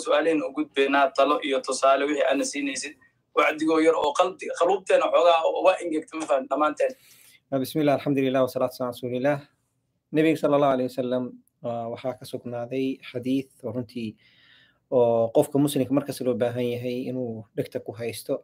su-aalihin u gudbaynaa talo iyo tusaale wixii aana siinaysid wacdigoo yar oo qaluubteena xoogaa waa ingegta ma fahan dhammaanteen بسم الله الحمد لله والصلاة والسلام على رسول الله نبي صلى الله عليه وسلم waxaa ka sugnaaday xadiid oo runtii oo qofka muslimka markasta loo baahan yahay inuu dhegta ku haysto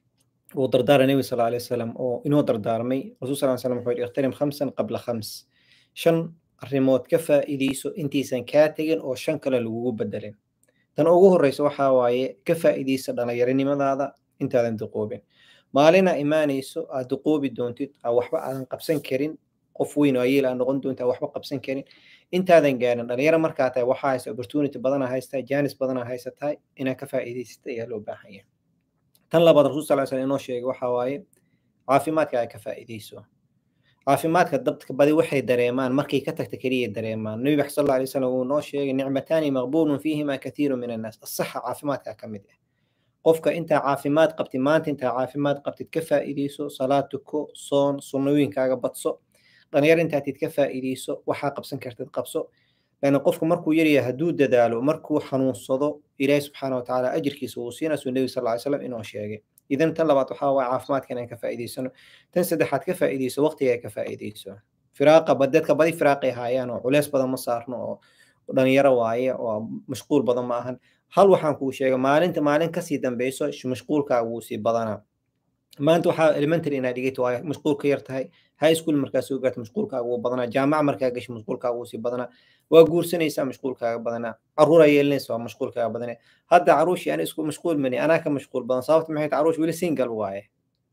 uu dardaara nebi sal alay wasalam oo inoo dardaarmay rasul sal slam wuxuu yidhi ikhtanim khamsan qabla khams shan arrimood ka faa'iidayso intaysan kaa tegin oo shan kale lagugu bedelin tan ugu horreysa waxaa waaye ka faa'iidaysa dhalinyaronimadaada intaadan duqoobin maalina imaanayso aad duqoobi doontid aa waxba aadan qabsan karin qof weyn oo ayeel aa noqon doonta waxba qabsan karin intaadan gaarin dhalinyaro markaa tahay waxaa haysta opportunity badana haystaa jaanis badana haysataa inaad ka faa'iidaysata ayaa loo baahan yahay tan labaad rasul sal slam inoo sheegay waxaa waaye caafimaadka ay ka faa'iidayso caafimaadka dadka badi waxay dareemaan markay ka tagta keliya dareemaan nabi bax sal alla alay wasalam uu noo sheegay nicmataani maqbuulun fiihima kathiiru min annaas asaxa caafimaadka ka mid ah qofka intaa caafimaad qabtid maanta intaa caafimaad qabtid ka faa'iidayso salaad tuko soon sunnooyinkaaga badso dhalinyar intaatid ka faa'iidayso waxaa qabsan kartid qabso lana qofku markuu yaryahay hadduu dadaalo markuu xanuunsado ilaahi subxaana wa tacaala ajirkiisa uu siinaasuu nebi sal ly slam inoo sheegay idan tan labaad waxaa waaya caafimaadka inaan ka faa'iidaysano tan saddexaad ka faa'iidayso waqtiga ka faa'iidayso firaaqa dadka badi firaaqay haayaan oo culeys badan ma saarno oo dhalinyaro waaye oo mashquul badan ma ahan hal waxaan kuu sheegay maalinta maalin kasii dambeyso mashquulkaaga wuu sii badanaa maanta waxaa elementary inaad dhigata waa mashquul ka yar tahay high school markaa soo gaarta mashquulkaaga wuu badanaa jaamaca markaa gasho mashquulkaaga wuu sii badanaa waa guursanaysaa mashquulkaaga badanaa caruuraa yeelanaysa waa mashquulkaaga badanaa hadda caruushii ana isku mashquul mani anaa ka mashquul badan sababta maxay tahay caruush weli single waaye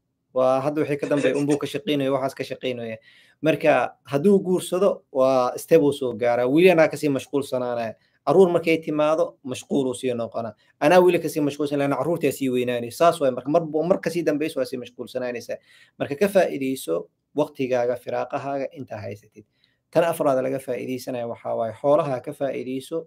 waa hadda wixii ka dambeeya unbuu ka shaqaynaya waxaas ka shaqaynaya marka hadduu guursado waa stable soo gaaraa weli anaa kasii mashquulsanaanaya caruur markay timaado mashquul uu sii noqona anaa weli kasii mashquulsan lana caruurtaa sii weynaanaysa saas waay marka mar kasii dambeyso waa sii mashquulsanaanaysaa marka ka faa'iidayso waqtigaaga firaaqahaaga intaa haysatid tan afraad laga faa'iidaysanaya waxaa waaye xoolaha ka faa'iidayso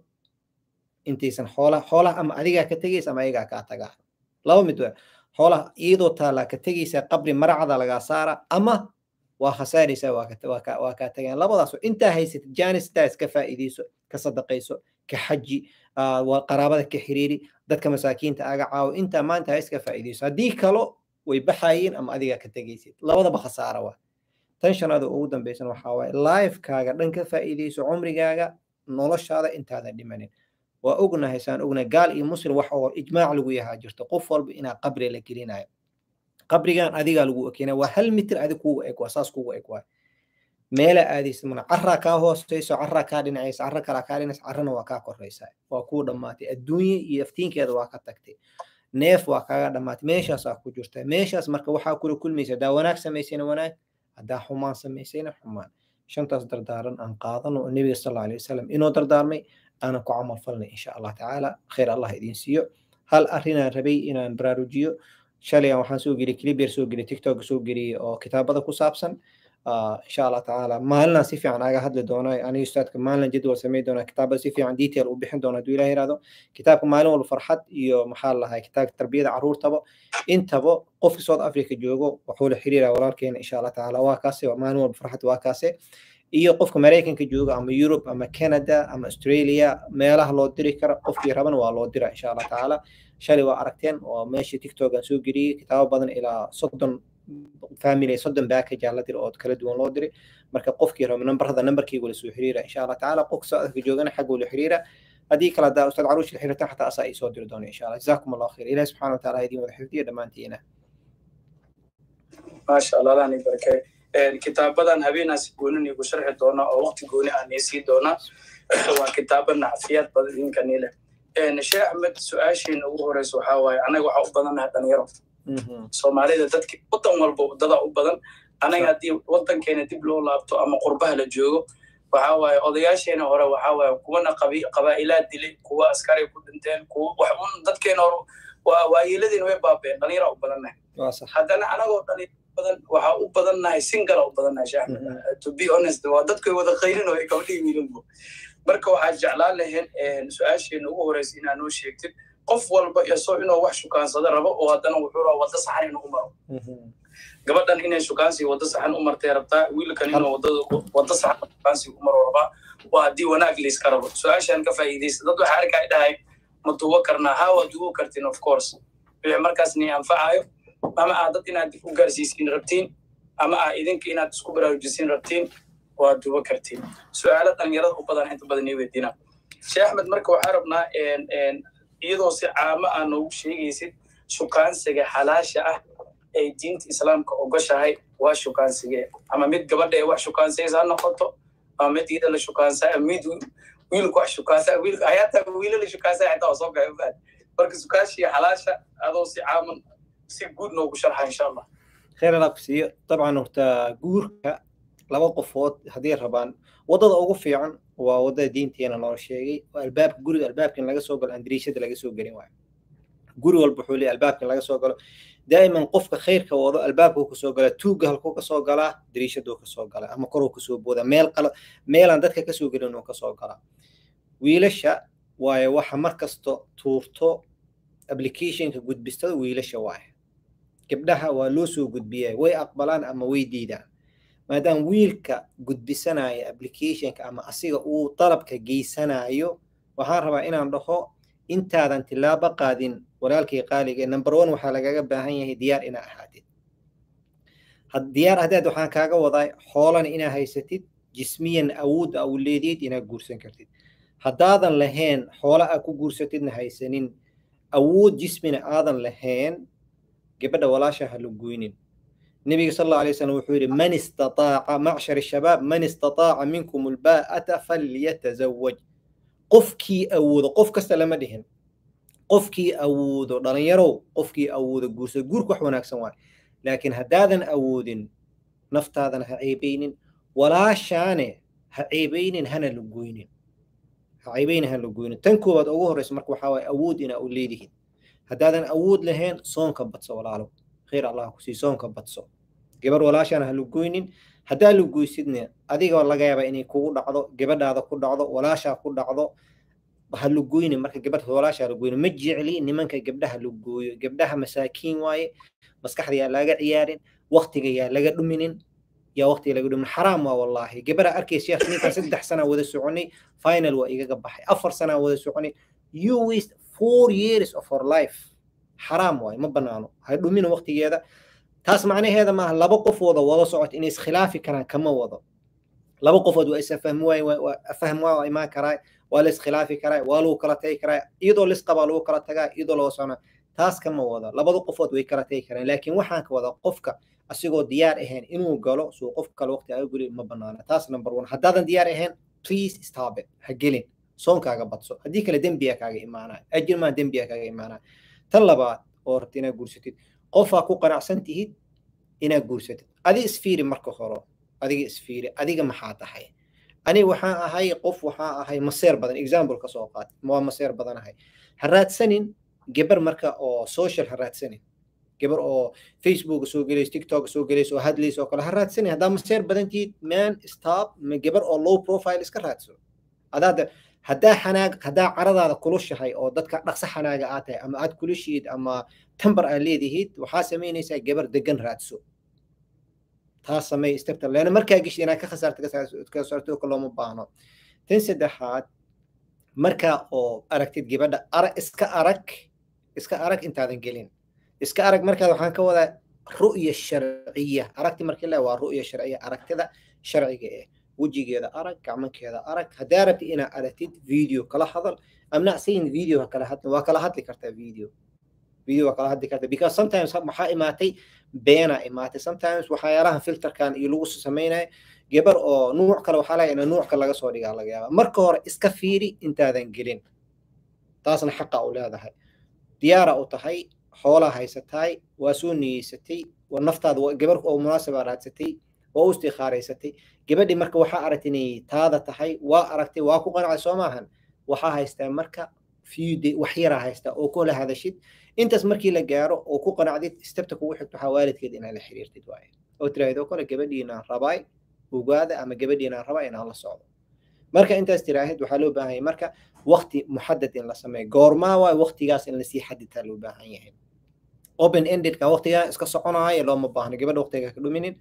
intaysan xoolaha xoolaha ama adigaa ka tegaysa ama ayagaa kaa tagaa laba mid waa xoolaha iyadoo taalaa ka tegaysaa qabri maracada lagaa saara ama waa khasaaraysaa waa kaa tagaan labadaas intaa haysatid jaanistaa ka faa'iidayso ka sadaqayso ka xaji qaraabada ka xiriiri dadka masaakiinta aga caawo intaa maanta ha iska faa'iidayso haddii kalo way baxayiin ama adigaa ka tegaysid labadaba khasaara waa tan shanaada ugu dambaysan waxaa waaye lifekaaga dhan ka faa'iidayso cumrigaaga noloshaada intaadan dhimanin waa ognahay saan ognahay gaal iyo muslim wax oo ijmaac lagu yahaa jirto qof walba inaa qabri la gelinayo qabrigan adigaa lagu ekeenaya waa hal mitir adig kugu eg waa saas kugu eg waay meela aadaysa mana carraa kaa hooseyso carraa kaa dhinacaysa carra kalaa kaa dhinaysa carrana waa kaa koraysa waa kuu dhammaatay adduunye iyo aftiinkeeda waa ka tagtay neef waa kaaga dhammaatay meeshaasaa ku jirta meeshaas marka waxaa kula kulmaysa haddaa wanaag samaysayna wanaag haddaa xumaan samaysayna xumaan shantaas dardaaran aan qaadano oo nebiga sal alla alay wasalam inoo dardaarmay aanan ku camal falnay insha allah tacaala khayr allah idiin siiyo hal arrinaan rabay inaan baraarujiyo shalay waxaan soo geliyay clipyar soo geliyay tiktok soo geliyay oo kitaabada ku saabsan insha allah tacaala maalinaan si fiican aga hadli doona aniga ustaadka maalin jadwal samey doona kitaabada si fiican detail u bixin doona hadduu ilaah yiraahdo kitaabka maalin walba farxad iyo maxaa lahay kitaabka tarbiyada caruurtaba intaba qofka south africa joogo wuxuu la xiriira walaalkeena insha allah tacaala waa kaase maalin walba farxad waa kaase iyo qofka maraykanka jooga ama europe ama canada ama australia meelaha loo diri kara qofkii rabana waa loo dira insha allah tacaala shalay waa aragteen oo meeshii tiktok aan soo geliyey kitaabo badan ilaa soddon family soddon package aa la dira oo kala duwan loo diray marka qofkii raba nambarada nambarkaygu la soo xiriira insha allah tacaala qofka soo adka joogana xagguu la xiriira haddii kale haddaa ustaad caruush la xiriirtan xataa asaa ii soo diri doona insha allah jazaakum allah khayr ilahi subxana wataala ha idiin wada xifdiya dhammaantiina maasha allah allah ni barakay kitaabadan habeenaas goonin igu sharxi doona oo waqti gooni ah niisii doona waa kitaaba nacfiyaad badan idinka niile sheekh axmed su-aashiina ugu horeysa waxaa waaye anaga waxaa u badannahay dhalinyaro soomaalida dadki wadan walba wadada u badan anaga haddii wadankeena dib loo laabto ama qurbaha la joogo waxa waaye odayaasheena hore waxa waaye kuwana qabaa'ilaad dilay kuwa askari ku dhinteen kuwa wax un dadkeena hore waayeeladiina way baabeen dhalinyara u badannahay haddana anagoo dhalinyaro badan waxaa u badannahay singala u badannahay sheekh to be honest waa dadkoy wada qayrino ay gabdhihii wiilinbu marka waxaa jeclaan lahayn su-aasheena ugu horeysa inaa noo sheegtid qof walba isoo inuu wax shukaansado rabo oo haddana wuxuu rabaa wadda saxan inuu u maro gabadhan inay shukaansi wadda saxan u martay rabtaa wiilkan inuu wadda saxan shukaansi u maro rabaa waa haddii wanaag layska rabo su-aashaan ka faa'iidaysa dad waxaa arkaa dhahay ma duubo karnaa haa waa duubo kartiin of course wixii markaas ni anfacayo ama aa dad inaad dib u gaarsiisiin rabtiin ama aa idinka inaad isku baraarujisiin rabtiin waa duubo kartiin su-aalo dhalinyarada u badan inta badan ii weydiina sheekh axmed marka waxaa rabnaa iyadoo si caamo aa noogu sheegaysid shukaansiga xalaasha ah ay diinta islaamka ogoshahay waa shukaansigee ama mid gabadha ee wax shukaansaysa ha noqoto ama mid iyada la shukaansaa mid wiilku wax shukaansaa wiilku hayaata wiilala shukaansaa xitaa waa soo gaay ufaad marka sukaashii xalaasha adoo si caaman si guud noogu sharxa insha allah khayr allah ku siiyo dabcan horta guurka laba qofood haddii rabaan waddada ugu fiican waa waddada diinteena noo sheegay oo albaabka guriga albaabka in laga soo galo aan dariishada laga soo gelin waayo guri walba wuxuu leeyahay albaabka in laga soo galo daa'iman qofka khayrka wado albaabkuu kasoo galaa tuugga halkuu kasoo galaa dariishaduu kasoo galaa ama koruu kasoo boodaa meel qala meelaan dadka kasoo gelin uu kasoo galaa wiilasha waayo waxa mar kasto tuurto applicationka gudbistada wiilasha waaye gabdhaha waa loo soo gudbiyaa way aqbalaan ama way diidaan maadaama wiilka gudbisanaya applicationka ama asiga uu dalabka geysanayo waxaan rabaa inaan dhaho intaadan tilaabo qaadin walaalkii qaaliga number one waxaa lagaga baahan yahay diyaar inaa ahaatid diyaar haddaad waxaan kaaga wadaa xoolana inaa haysatid jismiyan awood a u leedid inaad guursan kartid haddaadan lahayn xoola aa ku guursatidna haysanin awood jismina aadan lahayn gabadha walaasha ha la goynin النبي صلى الله عليه وسلم وحوري من استطاع معشر الشباب من استطاع منكم الباءة فليتزوج قفكي أود قف كسلام دهن قفكي أود دلن يرو قفكي أود جوس جورك وحناك سواء لكن هدادا أود نفط هذا هعيبين ولا شان هعيبين هنا لجوين هعيبين هنا لجوين تنكو بعد أوه رئيس مركو حواي أود إن أوليدهن هدادا أود لهن صون كبت سوالالو khayr allah kusii soonka badso gabar walaashaana ha lugoynin haddaa lugoysidna adiga laga yaaba inay kugu dhacdo gabadhaada ku dhacdo walaashaa ku dhacdo ha lugoynin marka gabadha walaashaa lugoynin ma jecli nimanka gabdhaha lugooyo gabdhaha masaakiin waaye maskaxda yaa laga ciyaarin waktiga yaa laga dhuminin yaa waktiga laga dhumin xaraam waa wallaahi gabadha arkaysa ninkan saddex sanaa wada soconay final waa igaga baxay afar sanaa wada soconay you waste four years of our life xaraam waaye ma banaano ha dhumina waqtigeeda taas macnaheeda maaha laba qofooda wada socota inay iskhilaafi karaan kama wado laba qofood waa isafahmi waay afaham waa imaan karaa waa la iskhilaafi karaa waa lagu kala tagi karaa iyadoo lisqabaa lagu kala tagaa iyadoo laga socona taas kama wado labada qofood way kala tagi karaan laakiin waxaan ka wada qofka asigoo diyaar ahayn inuu galo suu qof kale waqti aga guli ma banaana taas number one haddaadan diyaar ahayn please stop it ha gelin soonkaaga badso haddii kale dembiya kaaga imaanaya ajir maa dembiya kaaga imaanaya tan labaad oo rabta inaad guursatid qofaa ku qanacsan tihid inaad guursatid adi isfiiri marka hore adiga isfiiri adiga maxaa tahay ani waxaan ahay qof waxaa ahay maseer badan example ka soo qaat waa maseer badan ahay ha raadsanin gabar marka oo social ha raadsanin gabar oo facebook soo gelayso tiktok soo gelayso oo hadlayso oo kale ha raadsanin haddaa maseer badan tihid man stop gabar oo low profile iska raadso adaada haddaa xanaag haddaa caradaada kulushahay oo dadka dhaqso xanaaga aad tahay ama aad kulushiid ama tambar aad leedihid waxaa samaynaysaa gabar degan raadso taas samey stepta leana markaa geshid inaad ka khasaarta ka saarto ka looma baahno tan saddexaad markaa oo aragtid gabadha arag iska arag iska arag intaadan gelin iska arag markaad waxaan ka wadaa ru'ya sharciya aragti markii le waa ru'ya sharciya aragtida sharciga eh wejigeeda arag gacmankeeda arag haddaa rabti inaad aragtid video kala hadal I'm not saying video kala hadli waa kala hadli kartaa video video waa kala hadli kartaa because sometimes maxaa imaatay beena imaatay sometimes waxyaalaha filterkan iyo lagu samaynayo gabar oo nuuc kale waxaa laga ina nuuc kale laga soo dhigaa laga yaaba marka hore iska fiiri intaadan gelin taasna xaqa u leedahay diyaara u tahay xoolaa haysataay waa soo niyeysatay waa naftaada gabar oo munaasaba raadsatay waa u istikhaaraysatay gabadhii marka waxaa aragtay inay taada tahay waa aragtay waa ku qanacday soo maahan waxaa haystaa marka few day wax yaraa haystaa oo kula hadashid intaas markii la gaaro oo ku qanacdid stepta kugu xigto waxaa waalidkeed inaad la xiriirtid waaye oo tiraahdo kale gabadhiinaan rabaay ogaada ama gabadhiinaan rabaa inaan la socdo marka intaas tiraahid waxaa loo baahan yahay marka waqti muxadad in la sameeyo goormaa waay waqtigaas in lasii xaditaa loo baahan yahay open endedka waqtigaa iska soconaayo looma baahno gabadha waqtiga ka dhuminin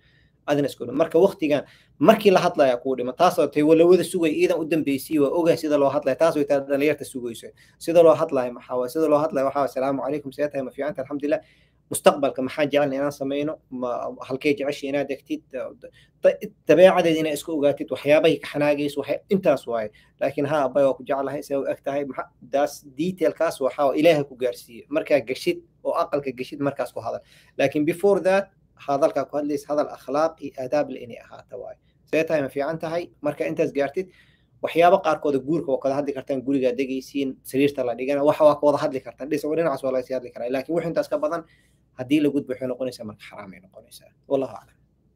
adina isku dhima marka waqtigan markii la hadlaya kuu dhima taasoo tay walawada sugay iidan u dambeysay waa ogahay sida loo hadlaya taas way taa dhalinyarta sugayso sida loo hadlaya maxaa waay sida loo hadlaya waxaa asalaamu calaykum see tahay ma fiicanta alxamdulilah mustaqbalka maxaa jecelna inaan sameyno ma halkay jecesha inaad degtid dabeecadeed inaad isku ogaatid waxyaabahay ka xanaagayso intaas waaye laakiin ha abay waa ku jeclahay see u eg tahay daas detailkaas waxaa ilaahay ku gaarsiiye markaa geshid oo aqalka geshid markaas ku hadal laakiin before that hadalkaa ku hadlaysa hadal akhlaaq iyo aadaab le inay ahaata waaye see tahay ma fiican tahay marka intaas gaartid waxyaabo qaarkooda guurka waa kada hadli kartaan gurigaa degaysiin sariirta la dhigana waxa waa ka wada hadli kartaan dhis dhinacaas waa lagasii hadli karaa laakiin wix intaas ka badan haddii la gudbo waxay noqonaysaa marka xaraam ay noqonaysaa wallahu aclam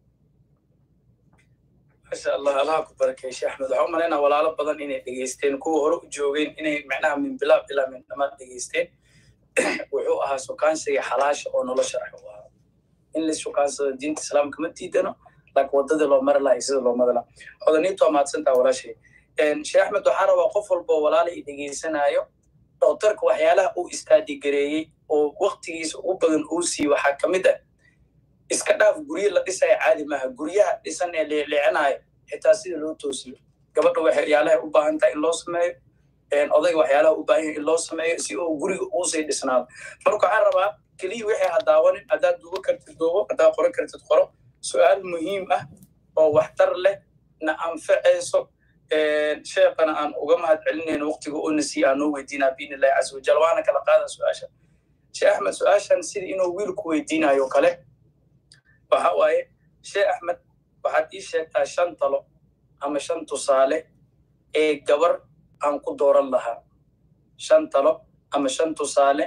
masha allah allaha ku barakeyshe axmed waxaa u malaynaa walaalo badan inay dhegeysteen kuwa hore u joogeen inay macnaha min bilaab ilaa min dhamaad dhegeysteen wuxuu ahaa sukaansiga xalaasha oo nolosha ah u ahaa in la sukaansado diinta islaamka ma diidano laakiin waddadii loo mari lahay sida loo mari laha hodaniintu waa mahadsantaa walaashay sheekh axmed waxaa rabaa qof walboo walaala i dhegeysanaayo doktorka waxyaalaha uu istaadigareeyey oo waktigiisa ugu badan uu siiye waxaa ka mid ah iska dhaaf guryo la dhisaya caadi maaha guryaha dhisan ee leecleecanaya xitaa sida loo toosiyo gabadha waxyaalaha u baahan tahay in loo sameeyo odayga waxyaalaha u baahan yahay in loo sameeyo si uu guriga uusii dhisnaado marka waxaan rabaa keliya wixii ha daawanin haddaad duubo kartid duubo haddaad qoran kartid qoro su-aal muhiim ah oo waxtar leh na anfacayso sheekana aan uga mahad celinayno waqtiga oo nasiye aan noo weydiinaa biidni illahi casa wajal waana kala qaada su-aasha sheekh axmed su-aashan sidii inuu wiilku weydiinayo kale waxa waaye sheekh axmed waxaad ii sheegtaa shan talo ama shan tusaale ee gabar aan ku dooran lahaa shan talo ama shan tusaale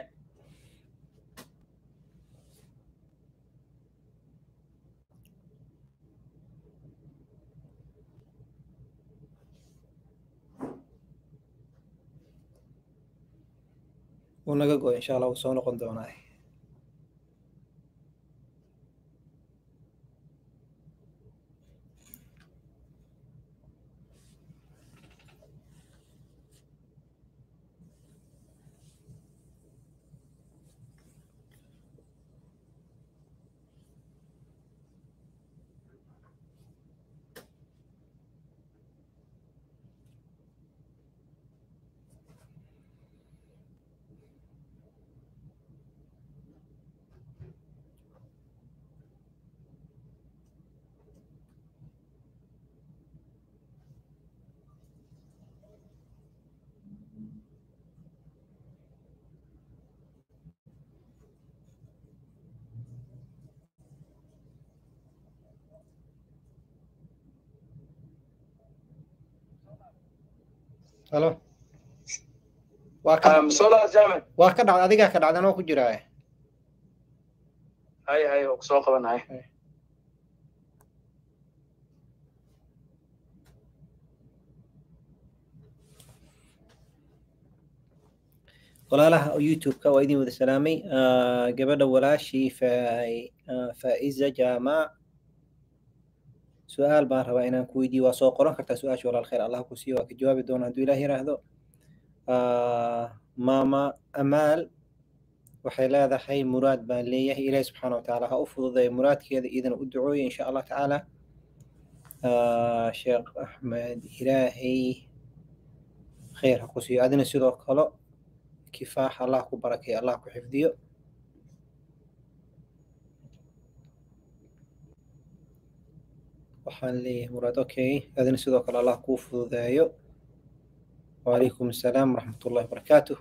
wuu naga go insha allah wuu soo noqon doonaa halo waa ka sola jaamid waa ka dhacda adigaa ka dhacdan oo ku jiraaye hay hay oo kusoo qabanahay walaalaha youtube-ka waa idin wada salaamay gabadha walaashii faa'iza jaamac su-aal baan rabaa inaan ku weydiiyo waa soo qoran kartaa su-aasha walaal khayr allah ku siiyo waa ka jawaabi doona hadduu ilaah yiraahdo maama amaal waxay leedahay muraad baan leeyahay ilaahi subxaana watacaala ha u fududeeyo muraadkeeda idina u ducooya insha allah tacaala sheekh axmed ilaahay khayr ha ku siiyo adina sidoo kale kifaax allah ku barakeeyo allah ku xifdiyo waxaan leeyahay muraad okay adina sidoo kale allah kuu fududeeyo وعليكم السلام ورحمة الله وبركاته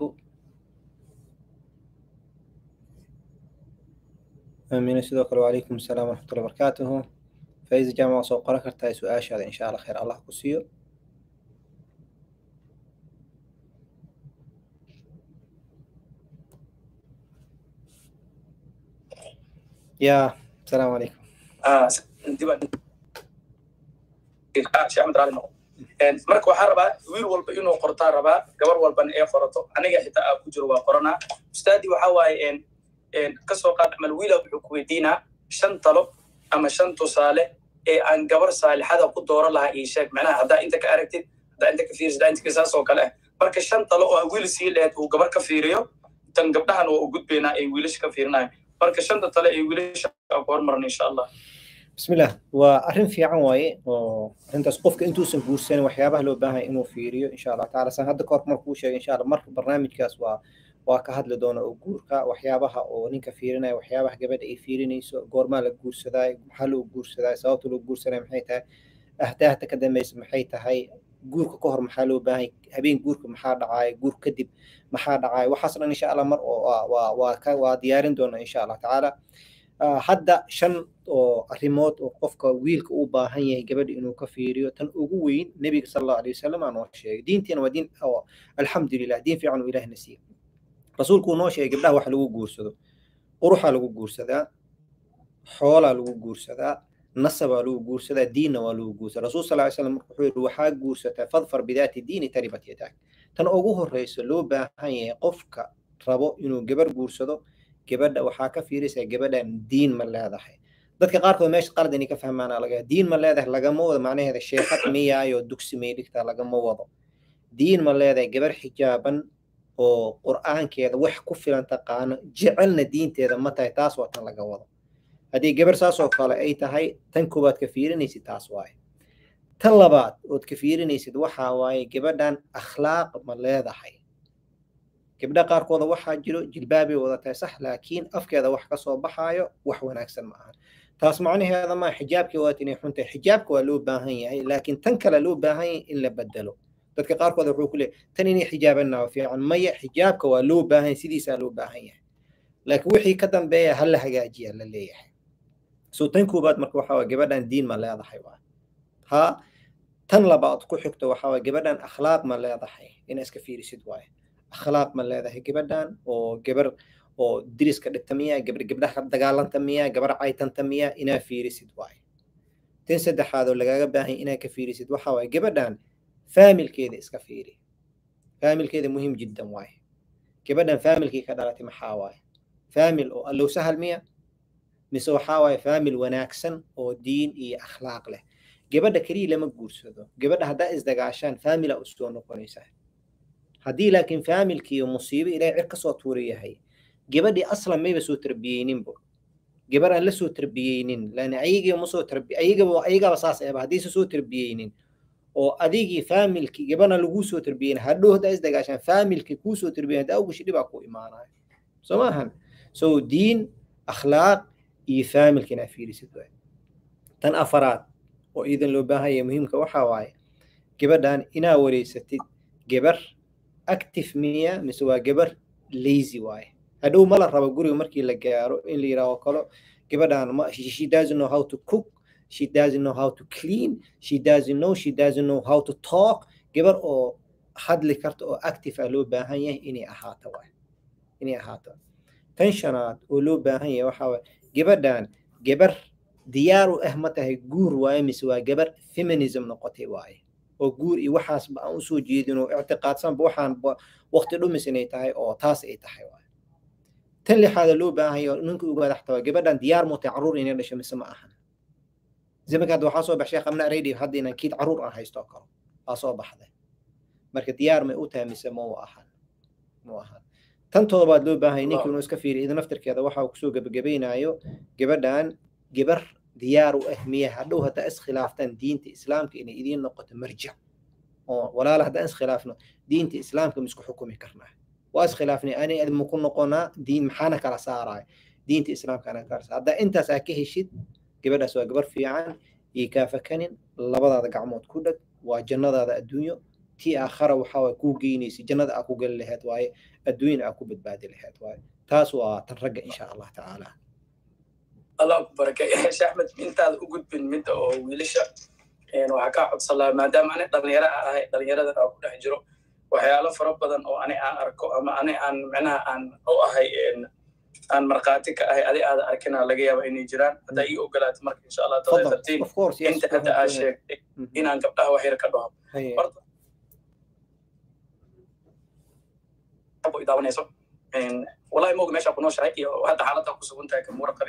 آمين سيدوك وعليكم السلام ورحمة الله وبركاته فإذا جامعة سوق قرأ كرتاي سؤال هذا إن شاء الله خير الله كسيو يا السلام عليكم آه شيخ أحمد رالي نقول marka waxaa rabaa wiil walba inuu qortaa rabaa gabar walbana ee qorato aniga xitaa aa ku jiro waa qoranaa ustaadii waxa waaye kasoo qaad camal wiila wuxuu ku weydiinaa shan talo ama shan tusaale ee aan gabar saalixada ku dooran lahaa ii sheeg macnaha haddaa inta ka aragtid haddaa inta ka fiirisid haddaa inta ka saas oo kale ah marka shan talo oo wiil sii lahayd uu gabar ka fiiriyo tan gabdhahan waa u gudbaynaa ay wiilasha ka fiirinayo marka shanta tale ay wiilasha ku hormaran insha allah bismillah waa arrin fiican waaye oo arrintaas qofka intuusan guursanin waxyaabaha loo baahan inuu fiiriyo insha allah taala san hadda kahor markuu sheegay insha allah marka barnaamijkaas waa waa ka hadli doona oo guurka waxyaabaha oo ninka fiirinaya waxyaabaha gabadha ay fiirinayso goormaa la guursadaayo maxaa loo guursadaayo sababta loo guursanaya maxay tahay ahdaahta ka dambaysa maxay tahay guurka ka hor maxaa loo baahay habeen guurka maxaa dhacaayo guur kadib maxaa dhacaayo waxaas dhan insha allah mar oo waa waa ka waa diyaarin doona insha allah tacaala hadda shan oo arrimood oo qofka wiilka u baahan yahay gabadha inuu ka fiiriyo tan ugu weyn nebiga sal allahu alay wasalam aa noo sheegay diintiina waa diin alxamdulilah diin fiican uu ilaahna siiyey rasuulku uu noo sheegay gabdhaha wax lagu guursado quruxaa lagu guursadaa xoolaa lagu guursadaa nasabaa lagu guursadaa diinna waa lagu guursadaa rasuul sal ly slam marka wuxuu yidhi waxaa guursataa fadfar bidaati diini taribat yadaak tan ugu horreysa loo baahan yahay qofka rabo inuu gabar guursado gabadha waxaa ka fiiraysaa gabadhan diin ma leedahay dadka qaarkood meesha qalad inay ka fahmaana laga diin ma leedahay lagama wado macnaheeda sheekad miyaayo dugsi may dhigtaa lagama wado diin ma leedahay gabar xijaaban oo qur'aankeeda wax ku filan taqaano jecelna diinteeda ma tahay taas waa tan laga wado haddii gabar saas oo kale ay tahay tan koowaad ka fiirinaysid taas waaye tan labaad ood ka fiirinaysid waxaa waaye gabadhan akhlaaq ma leedahay gabdha qaarkooda waxaa jiro jilbaabay wada tahay sax laakiin afkeeda wax ka soo baxaayo wax wanaagsan ma aha taas macnaheeda maa xijaabkii waat inay xun tahay xijaabka waa loo baahan yahay laakiin tan kale loo baahan yahay in la bedelo dadka qaarkood wuxuu ku leeyahay tan inay xijaabanaa fiican maya xijaabka waa loo baahan yahay sidiisaa loo baahan yahay laakiin wixii ka dambeeya ha la hagaajiya la leeyahay so tan koobaad marka waxaa waye gabadhan diin ma leedahay waa ha tan labaad ku xigto waxaa waye gabadhan akhlaaq ma leedahay ina iska fiirisid waaye akhlaaq ma leedahay gabadhan oo gabar oo diriska dhigta miya gabar gabdhaha dagaalanta miya gabar caytanta miya inaa fiirisid waaye tan saddexaad oo lagaaga baahan inaa ka fiirisid waxaa waaye gabadhan faamilkeeda iska fiiri faamilkeeda muhiim jiddan waaye gabadhan faamilkii ka dhalatay maxaa waaye faamil oo allow sahal miya mise waxaa waaye faamil wanaagsan oo diin iyo akhlaaq leh gabadha keliya lama guursado gabadha haddaa isdagaashaan faamila usoo noqonaysaa haddii laakiin faamilkiiyo musiibo ilaahay cir kasoo tuuri yahay gabadhii aslan mayba soo tarbiyeyninbo gabar aan la soo tarbiyeynin lan ayagii ma soo tarbi ayagaba ayagaba saas eeba haddaysa soo tarbiyeynin oo adigii faamilkii gabadha laguu soo tarbiyeyn hadhow haddaa isdagaashaan faamilkii kuu soo tarbiyeyn haddaa ugashi dhibaa ku imaanaya soo maahan so diin akhlaaq iyo faamilka inaa fiirisid waay tan afaraad oo iidan loo baahan yahay muhiimka waxaa waaye gabadhan inaa wareysatid gabar active miya mise waa gabar lazy waaye hadhow ma la rabo guriga markii la gaaro in la yidhaaho kalo gabadhan ma she doesn't know how to cook she doesn't know how to clean she doesn't know she doesn't know how to talk gabar oo hadli karta oo active ah loo baahan yahay inay ahaato waay inay ahaato tan shanaad oo loo baahan yahay waxaa waay gabadhan gabar diyaar u ah ma tahay guur waaye mise waa gabar feminism noqotay waaye oo guur iyo waxaasba aan usoo jeedin oo ictiqaadsanba waxaan waqti dhumis inay tahay oo taas ay tahay waaye tan lixaada loo baahan yahay ninka ugaada xataa gabadhan diyaar mutay caruur inay dhasho mise ma ahan zamanka hadda waxaa soo baxshay qabna radio hadda inaan kiid caruur aan haysto karo waa soo baxday marka diyaar may u tahay mise ma u ahan mu ahan tan toddobaad loo baahan yahay ninkii inuu iska fiiriyo idin naftirkeeda waxa uu kusoo gebagabaynayo gabadhan gabar diyaar u ah miya hadhow haddaa iskhilaaftaan diinta islaamka inay idiin noqoto marjac oo walaala haddaan iskhilaafno diinta islaamka ma isku xukumi karnaa waa iskhilaafnay ani ad maku noqonaa diin maxaana kala saaraya diinta islaamka ana kala saara haddaa intaas aa ka heshid gabadhaas waa gabar fiican iyo kaafakanin labadaada gacmood ku dhag waa jannadaada adduunyo tii aakhara waxaa waay kuu geynaysa jannada aa ku geli lahayd waaye adduunyana aa ku badbaadi lahayd waaye taas waa tan ragga insha allah tacaala allah ku barakeeyo sheekh axmed intaada u gudbin midda oo wiilasha waxaa kaa codsan lahaa maadaama ani dhalinyaro a ahay dhalinyaradan aan ku dhex jiro waxyaalo fara badan oo ani aan arko ama ani aan micnaha aan u ahay aan markhaati ka ahay adi aada arkina laga yaaba inay jiraan haddaa ii ogolaato marka insha allah todoba tartiin inta hadda aa sheegtay inaan gabdhaha wax yar ka dhaho horta daawanayso wallahi moog meesha ku nooshahay iyo hadda xaaladda ku sugan tahay kamuura qabi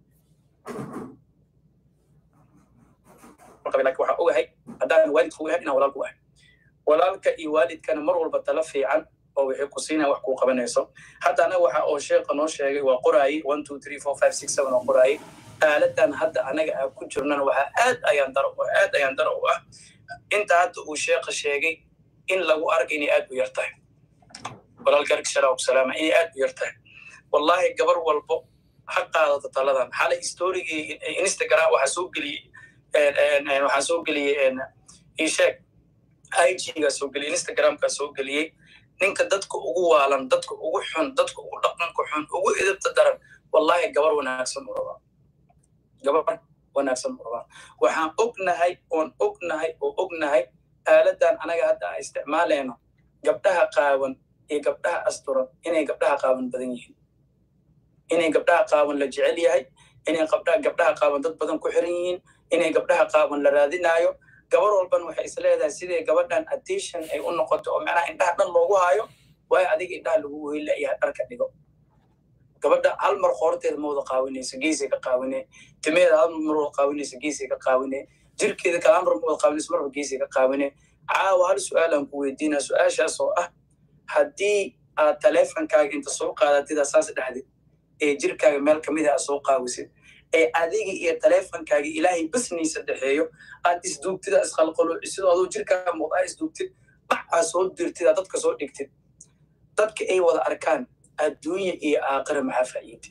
lakin waxaan ogahay haddaan waalidka ogahay inaan walaalku ahay walaalka iyo waalidkana mar walba tala fiican oo wixii ku siinaya wax kuu qabanayso haddana waxa oo sheekha noo sheegay waa qoraaye one two three four five six seven oo qoraaye aaladan hadda anaga aan ku jirnana waxaa aad ayaan daro aad ayaan daro u ah inta hadda uu sheekha sheegay in lagu arka inay aad u yar tahay walaalka salaam salaama inay aad u yar tahay wallahi gabar walbo ha qaadato taladan xalay storygii instagram waxaa soo geliyey waxaa soo geliyey isheeg igga soo geliyey instagramka soo geliyey ninka dadka ugu waalan dadka ugu xun dadka ugu dhaqanka xun ugu edabta daran wallahi gabar wanaagsan u rabaa gabar wanaagsan u rabaa waxaan ognahay oon ognahay oo ognahay aaladan anaga hadda aan isticmaalayno gabdhaha qaawan iyo gabdhaha asturan inay gabdhaha qaawan badan yihiin inay gabdhaha qaawan la jecel yahay inay gabdhaha qaawan dad badan ku xiran yihiin inay gabdhaha qaawan la raadinayo gabar walban waxay is leedahay sidai gabadhan attention ay u noqoto oo macnaha indhaha dhan loogu hayo waayo adiga indhaha lagu weylayahay dharka dhigo gabadha hal mar qoorteeda ma wada qaawinayso geesay ka qaawine timeeda hal mar wada qaawinayso geesay ka qaawine jirkeeda kale hal mar ma wada qaawinayso marba geesay ka qaawine caawa hal su-aalaan ku weydiinaa su-aashaas oo ah haddii aad taleefonkaaga inta soo qaadatida saas dhexdid ee jirkaaga meel kamid a soo qaawisid ee adiga iyo taleefonkaaga ilaahay basniisa dhexeeyo aad isduugtid isqalqaloocidoo aduu jirkaaga muuqdaa isduugtid bac aa soo dirtid aa dadka soo dhigtid dadka ay wada arkaan adduunya iyo aakira maxaa faa'iide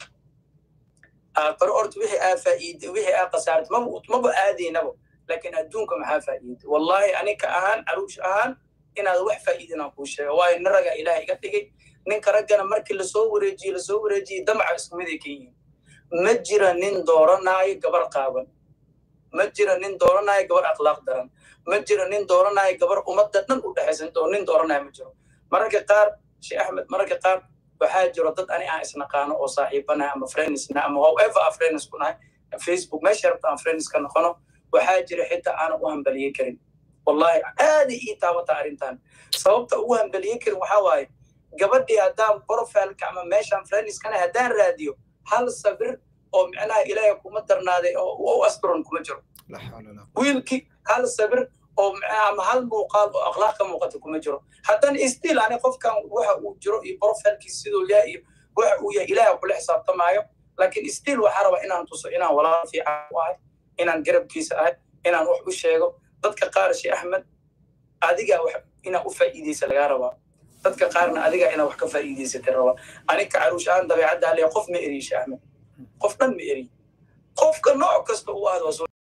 aakiro horta wixii aa faa'iide wixii aa khasaarta maba maba aadaynaba laakiin adduunka maxaa faa'iide wallahi anika ahaan caruush ahaan inaad wax faa'iidinaan kuu sheega waayo nin ragaa ilaah iga dhigay ninka raggana markii lasoo wareejiye lasoo wareejiyey damaca isku miday ka yihiin ma jira nin dooranaayo gabar qaaban ma jira nin dooranaayo gabar akhlaaq daran ma jira nin dooranaayo gabar ummadda dhan u dhexaysan oo nin dooranaayo ma jiro mararka qaar sheekh axmed mararka qaar waxaa jiro dad ani aan isnaqaano oo saaxiibanahay ama friendsna ama however aan friends ku nahay facebook meesha rabta aan friends ka noqono waxaa jira xitaa aanan u hambaliye karin wallahi aaday ii taabata arrintan sababta ugu hambaliye karin waxaa waaye gabadhii haddaan profileka ama meeshaan friendskana haddaan raadiyo hal sabir oo micnaha ilaahay kuma darnaaday oo u asturan kuma jiro wiilkii hal sabir oo ama hal muuqaal oo akhlaaq ka muuqata kuma jiro haddana still ani qofkan waxa uu jiro iyo profilkiis siduu yahay iyo waxa uu yahay ilaahay kula xisaabtamaayo laakiin still waxaa rabaa inaan tuso inaan walaal fiican u ahay inaan garabkiisa ahay inaan wax u sheego dadka qaar sheekh axmed adigaa wax inaa u faa'iidaysa lagaa rabaa dadka qaarna adigaa inaa wax ka faa'iidaysatay rabaa anika caruush ahaan dabeecadda haleya qof ma eriy sheekh axmed qof dhan ma eriy qofka nooc kasta uu ahdo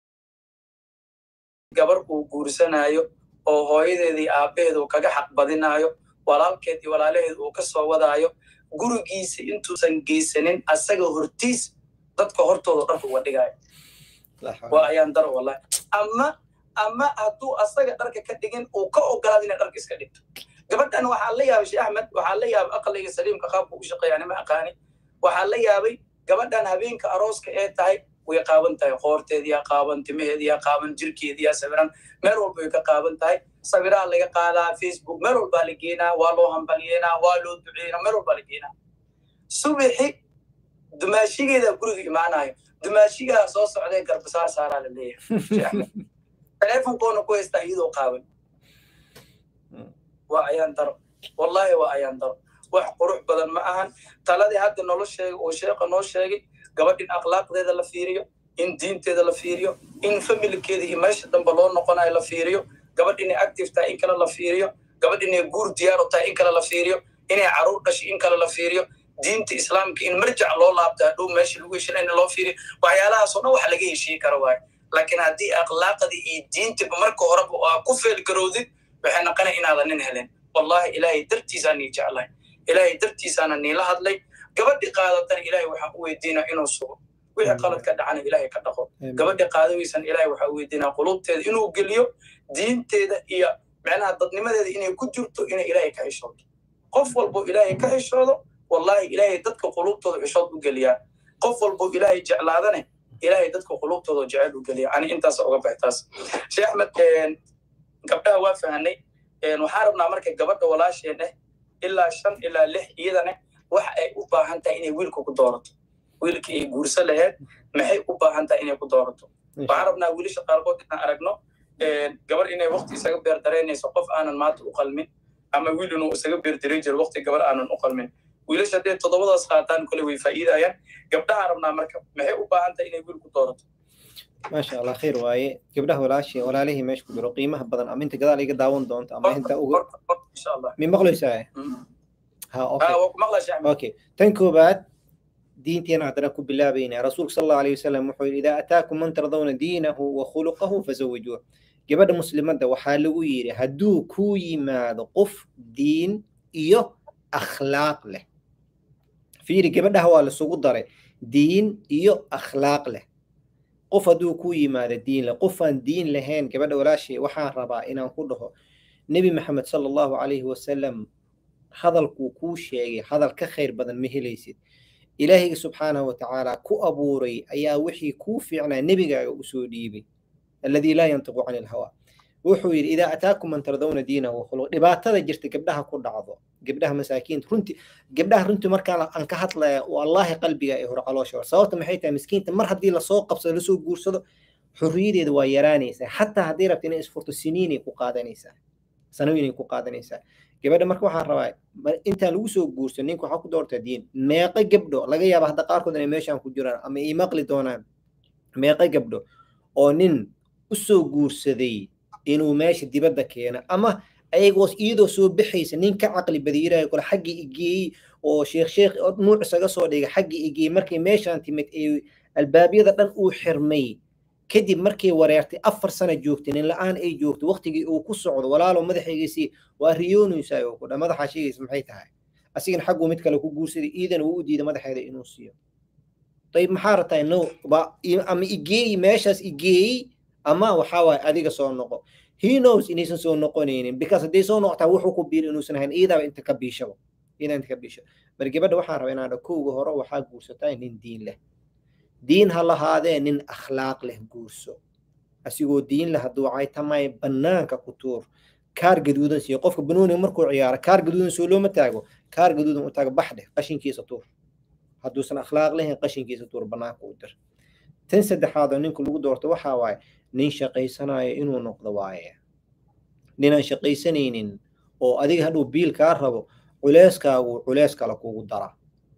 gabar uu guursanaayo oo hooyadeedii aabbaheed uu kaga xaq badinaayo walaalkeed iyo walaalaheed uu ka soo wadaayo gurigiisa intuusan geysanin asaga hortiis dadka hortooda dharka uga dhigaayo waa ayaan daro wallahi ama ama hadduu asaga dharka ka dhigin uu ka ogolaado inay dharka iska dhigto gabadhan waxaa la yaabay sheekh axmed waxaa la yaabay aqliga saliimka qaabku u shaqeeya anima aqaani waxaa la yaabay gabadhan habeenka arooska ee tahay way qaaban tahay qoorteediyaa qaaban timaheediyaa qaaban jirkeediyaa sawiran meel walba way ka qaaban tahay sawiraa laga qaadaa facebook meel walbaa la geenaa waa loo hambalyeynaa waa loo duceynaa meel walbaa la geenaa subixi dumaashigeeda guriga imaanayo dumaashigaa soo socday garbasaar saaraa la leeyahay telefonkoona ku haystaa iyadoo qaaban waa ayaan daro wallahi waa ayaan daro wax qurux badan ma ahan taladii hadda nolo sheegay oo sheekha noo sheegay gabadh in akhlaaqdeeda la fiiriyo in diinteeda la fiiriyo in familkeeda iyo meesha dambe loo noqonayo la fiiriyo gabadh inay active tahay in kale la fiiriyo gabadh inay guur diyaaro tahay in kale la fiiriyo inay caruur dhashay in kale la fiiriyo diinta islaamka in marjac loo laabta hadhow meesha lagu heshina in loo fiiriyo waxyaalahaasoo dhan wax laga heshii karo waayo laakiin haddii akhlaaqdii iyo diintiba marka horeba aa ku feelgarowdid waxay noqonaya inaadan nin helen wallahi ilaahay dartiisaa nii jeclahay ilaahay dartiisaana niila hadlay gabadhi qaadatana ilaahay waxaan u weydiinaa inuu sugo wixii qalad ka dhacana ilaahay ka dhaqo gabadhi qaadaweysan ilaahay waxaan u weydiinaa qulubteeda inuu geliyo diinteeda iyo micnaha dadnimadeeda inay ku jirto inay ilaahay ka xishoodo qof walbo ilaahay ka xishoodo wallahi ilaahay dadka qulubtooda xishood u geliyaa qof walbo ilaahay jeclaadane ilaahay dadka qulubtooda jecel u geliya ani intaas uga baxtaas sheekh axmed gabdhaha waa fahanay waxaan rabnaa marka gabadha walaasheen eh ilaa shan ilaa lix iyadana waxa ay u baahan tahay inay wiilka ku doorato wiilka ay guurso laheed maxay u baahan tahay inay ku doorato waxaan rabnaa wiilasha qaarkood inaan aragno gabar inay wakti isaga beerdareynayso qof aanan maanta u qalmin ama wiil inuu isaga beerdaray jiro wakti gabar aanan u qalmin wiilasha hadday toddobadaas qaataan kole way faa'iidayaan gabdhaha rabnaa marka maxay u baahan tahay inay wiil ku doorato maasha allah khayr waaye gabdhaha walaashi walaalihii meesha ku jiro qiimaha badan ama inta gadaal iga daawan doonto ama inta ugu insha allah mi maqlaysaa ha okay waa ku maqlaa sheekh okay tan koobaad diinteena haddana ku bilaabaynaa rasuulka sal allahu alayhi wasalam wuxuu yidhi idaa ataakum man tardawna diinahu wa khuluqahu fazawijuuh gabadha muslimadda waxaa lagu yidhi hadduu kuu yimaado qof diin iyo akhlaaq leh fiiri gabadhaha waa lasugu daray diin iyo akhlaaq leh qof hadduu kuu yimaado diin leh qof aan diin lahayn gabadha walaashay waxaan rabaa inaan ku dhaho nebi maxamed sala allahu calayhi wasalam hadalkuu kuu sheegay hadal ka khayr badan ma helaysid ilaahayga subxaanahu watacaala ku abuuray ayaa wixii kuu fiicnaa nebigaaga usoo dhiibay alladii laa yantiqu cani ilhawaa wuxuu yidhi idaa ataakum man tardawna diinahu wakhuluq dhibaatada jirta gabdhaha ku dhacdo gabdhaha masaakiinta runti gabdhaha runtii markaa aan ka hadlaya wallaahi qalbiga ee hore caloosha hor sababta maxay tahay miskiinta mar haddii lasoo qabsado lasoo guursado xurriyadeeda waa yaraanaysaa xataa haddii rabta inay isfurto siniinay ku qaadanaysaa sanooyinay ku qaadanaysaa gabadha marka waxaan rabaa intaan lagu soo guurso ninka waxaa ku doortaa diin meeqa gabdho laga yaaba hadda qaarkood inay meeshaan ku jiraan ama ii maqli doonaan meeqa gabdho oo nin u soo guursaday inuu meesha dibadda keeno ama ayagoo iyadoo soo baxaysa nin ka caqli badiyirayo kole xaggii igeeyey oo sheekh sheekh nuuc isaga soo dhigay xaggii igeeyey markay meeshaan timid ee albaabyada dhan uu xirmay kadib markay wareertay afar sana joogtay nin la-aan ay joogto waqtigii uu ku socdo walaalo madaxaygiisii waa riyoonaysaa oo kudha madaxa sheegaysa maxay tahay asigana xagguu mid kale ku guursaday iidana wuu u diiday madaxeeda inuu siiyo dayib maxaa rabtaa no ama igeeyi meeshaas igeeyi ama waxaa waaye adiga soo noqo he knows inaysan soo noqonaynin because hadday soo noqotaa wuxuu ku biir inuusan ahayn iidaaba inta ka biishaba iidaa inta ka biisha mar gabadha waxaan rabaa inaan kowga hore waxaa guursataa nin diin leh diin ha lahaadee nin akhlaaq leh guurso asigoo diin leh hadduu caytamay bannaanka ku tuur kaar gaduudan siiyo qofka banooniga markuu ciyaaro kaar gaduudan soo looma taago kaar gaduudan u taago bax dheh qashinkiisa tuur hadduusan akhlaaq lahayn qashinkiisa tuur bannaanka u dir tan saddexaad oo ninka lagu doorto waxaa waaye nin shaqaysanayo inuu noqdo waaye ninaan shaqaysanaynin oo adiga hadhuu biil kaa rabo culeyskaagu culeys kale kugu daraa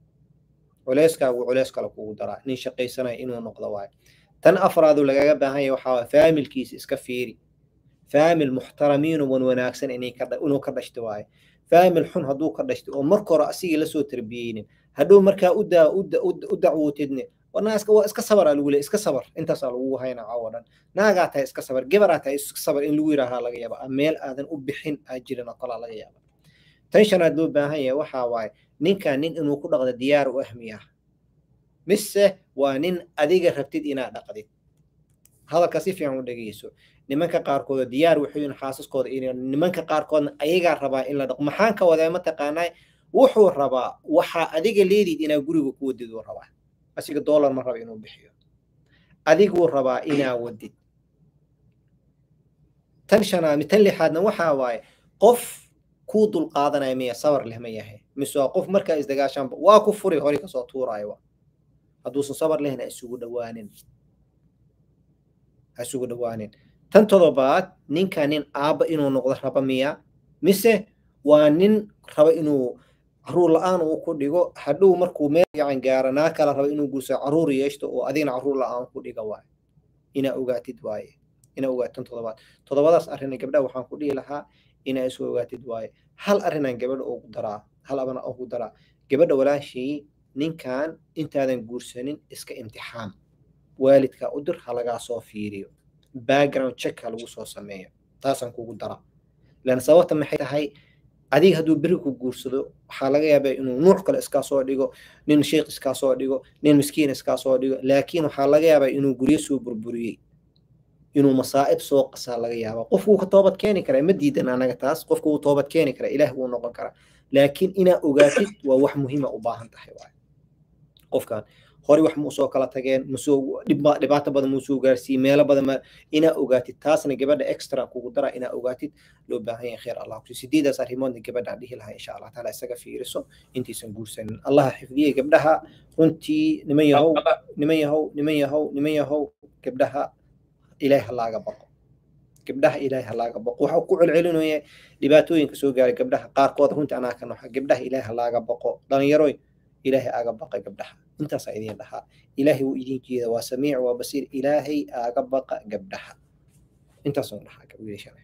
culeyskaagu culeys kale kugu daraa nin shaqaysanayo inuu noqdo waaye tan afraadu lagaga baahan yahay waxaa waaye faamilkiisa iska fiiri faamil muxtaramiin wan wanaagsan inay ka inuu ka dhashto waaye faamil xun hadduu ka dhashto oo marka hore asigii lasoo tarbiyeynin hadhow markaa u daa u dacwootidne wanaaska waa iska sabar aa lagu leey iska sabar intaasaa lagu haynaa caawo dhan naagaa tahay iska sabar gebaraa tahay iska sabar in lagu yidhaahaa laga yaaba meel aadan u bixin aa jirin oo kalaa laga yaaba tan shanaad loo baahan yahay waxaa waaye ninkan nin inuu ku dhaqdo diyaar u ahmi ah mise waa nin adiga rabtid inaad dhaqdid hadalka si fiican u dhegeyso nimanka qaarkood diyaar waxay yihiin xaasaskooda in nimanka qaarkoodna ayagaa rabaa in la dhaqo maxaan ka wadaa mataqaanaa wuxuu rabaa waxaa adiga leedid inaa guriga ku wadid uu rabaa asiga dollar ma raba inuu bixiyo adiguu rabaa inaa wadid tan shanaad tan lixaadna waxaa waaye qof kuu dulqaadanaya miya sabar leh ma yahay mise waa qof markaa isdagaashaanba waa ku furi hore kasoo tuuraayo hadduusan sabar lehna isugu dhawaanin ha isugu dhawaanin tan todobaad ninka nin aabba inuu noqdo raba miya mise waa nin raba inuu caruur la-aan uu ku dhigo hadhow markuu meel fiican gaaro naa kala raba inuu guurso caruur yeeshto oo adigna caruur la-aan ku dhiga waaye inaa ogaatid waaye inaa ogaatid tan todobaad todobadaas arrin gabdhaha waxaan ku dhihi lahaa inaa isu ogaatid waaye hal arrinaan gabadha ugu daraa hal abana ugu daraa gabadha walaashii ninkan intaadan guursanin iska imtixaan waalidka u dir ha lagaa soo fiiriyo background check ha lagu soo sameeyo taasaan kugu daraa lan sababta maxay tahay adiga hadduu beri ku guursado waxaa laga yaabaa inuu nuuc kale iskaa soo dhigo nin sheikh iskaa soo dhigo nin miskiin iskaa soo dhigo laakiin waxaa laga yaabaa inuu guryo soo burburiyey inuu masaa'ib soo qasaa laga yaaba qofku wuu ka toobad keeni karaa ma diidan anaga taas qofku wuu toobad keeni karaa ilaah wuu noqon karaa laakiin inaa ogaatid waa wax muhiima u baahan tahay waay qofkan hore wax muusoo kala tageen musoo dhibaato badan muusoo gaarsiiyey meelo badan ma inaa ogaatid taasna gabadha extra kugu dara inaa ogaatid loo baahan yahay khayr allah kusi sideedaas arrimoodna gabadha dhihi lahaa insha allah taala isaga fiiriso intaysan guursanin allaha xifdiyey gabdhaha runtii niman yahow niman yahow niman yahow niman yahow gabdhaha ilaah ha laaga baqo gabdhaha ilaahay ha laaga baqo waxa ku celcelinaya dhibaatooyinka soo gaaray gabdhaha qaarkood runtii anaa ka noxa gabdhaha ilaahay ha laaga baqo dhalinyaroy ilaahay aaga baqa gabdhaha intaasaa idiin dhahaa ilaahay wuu idin jeeda waa samiic waa basiir ilaahay aaga baqa gabdhaha intaasoo dhahaa wiilashana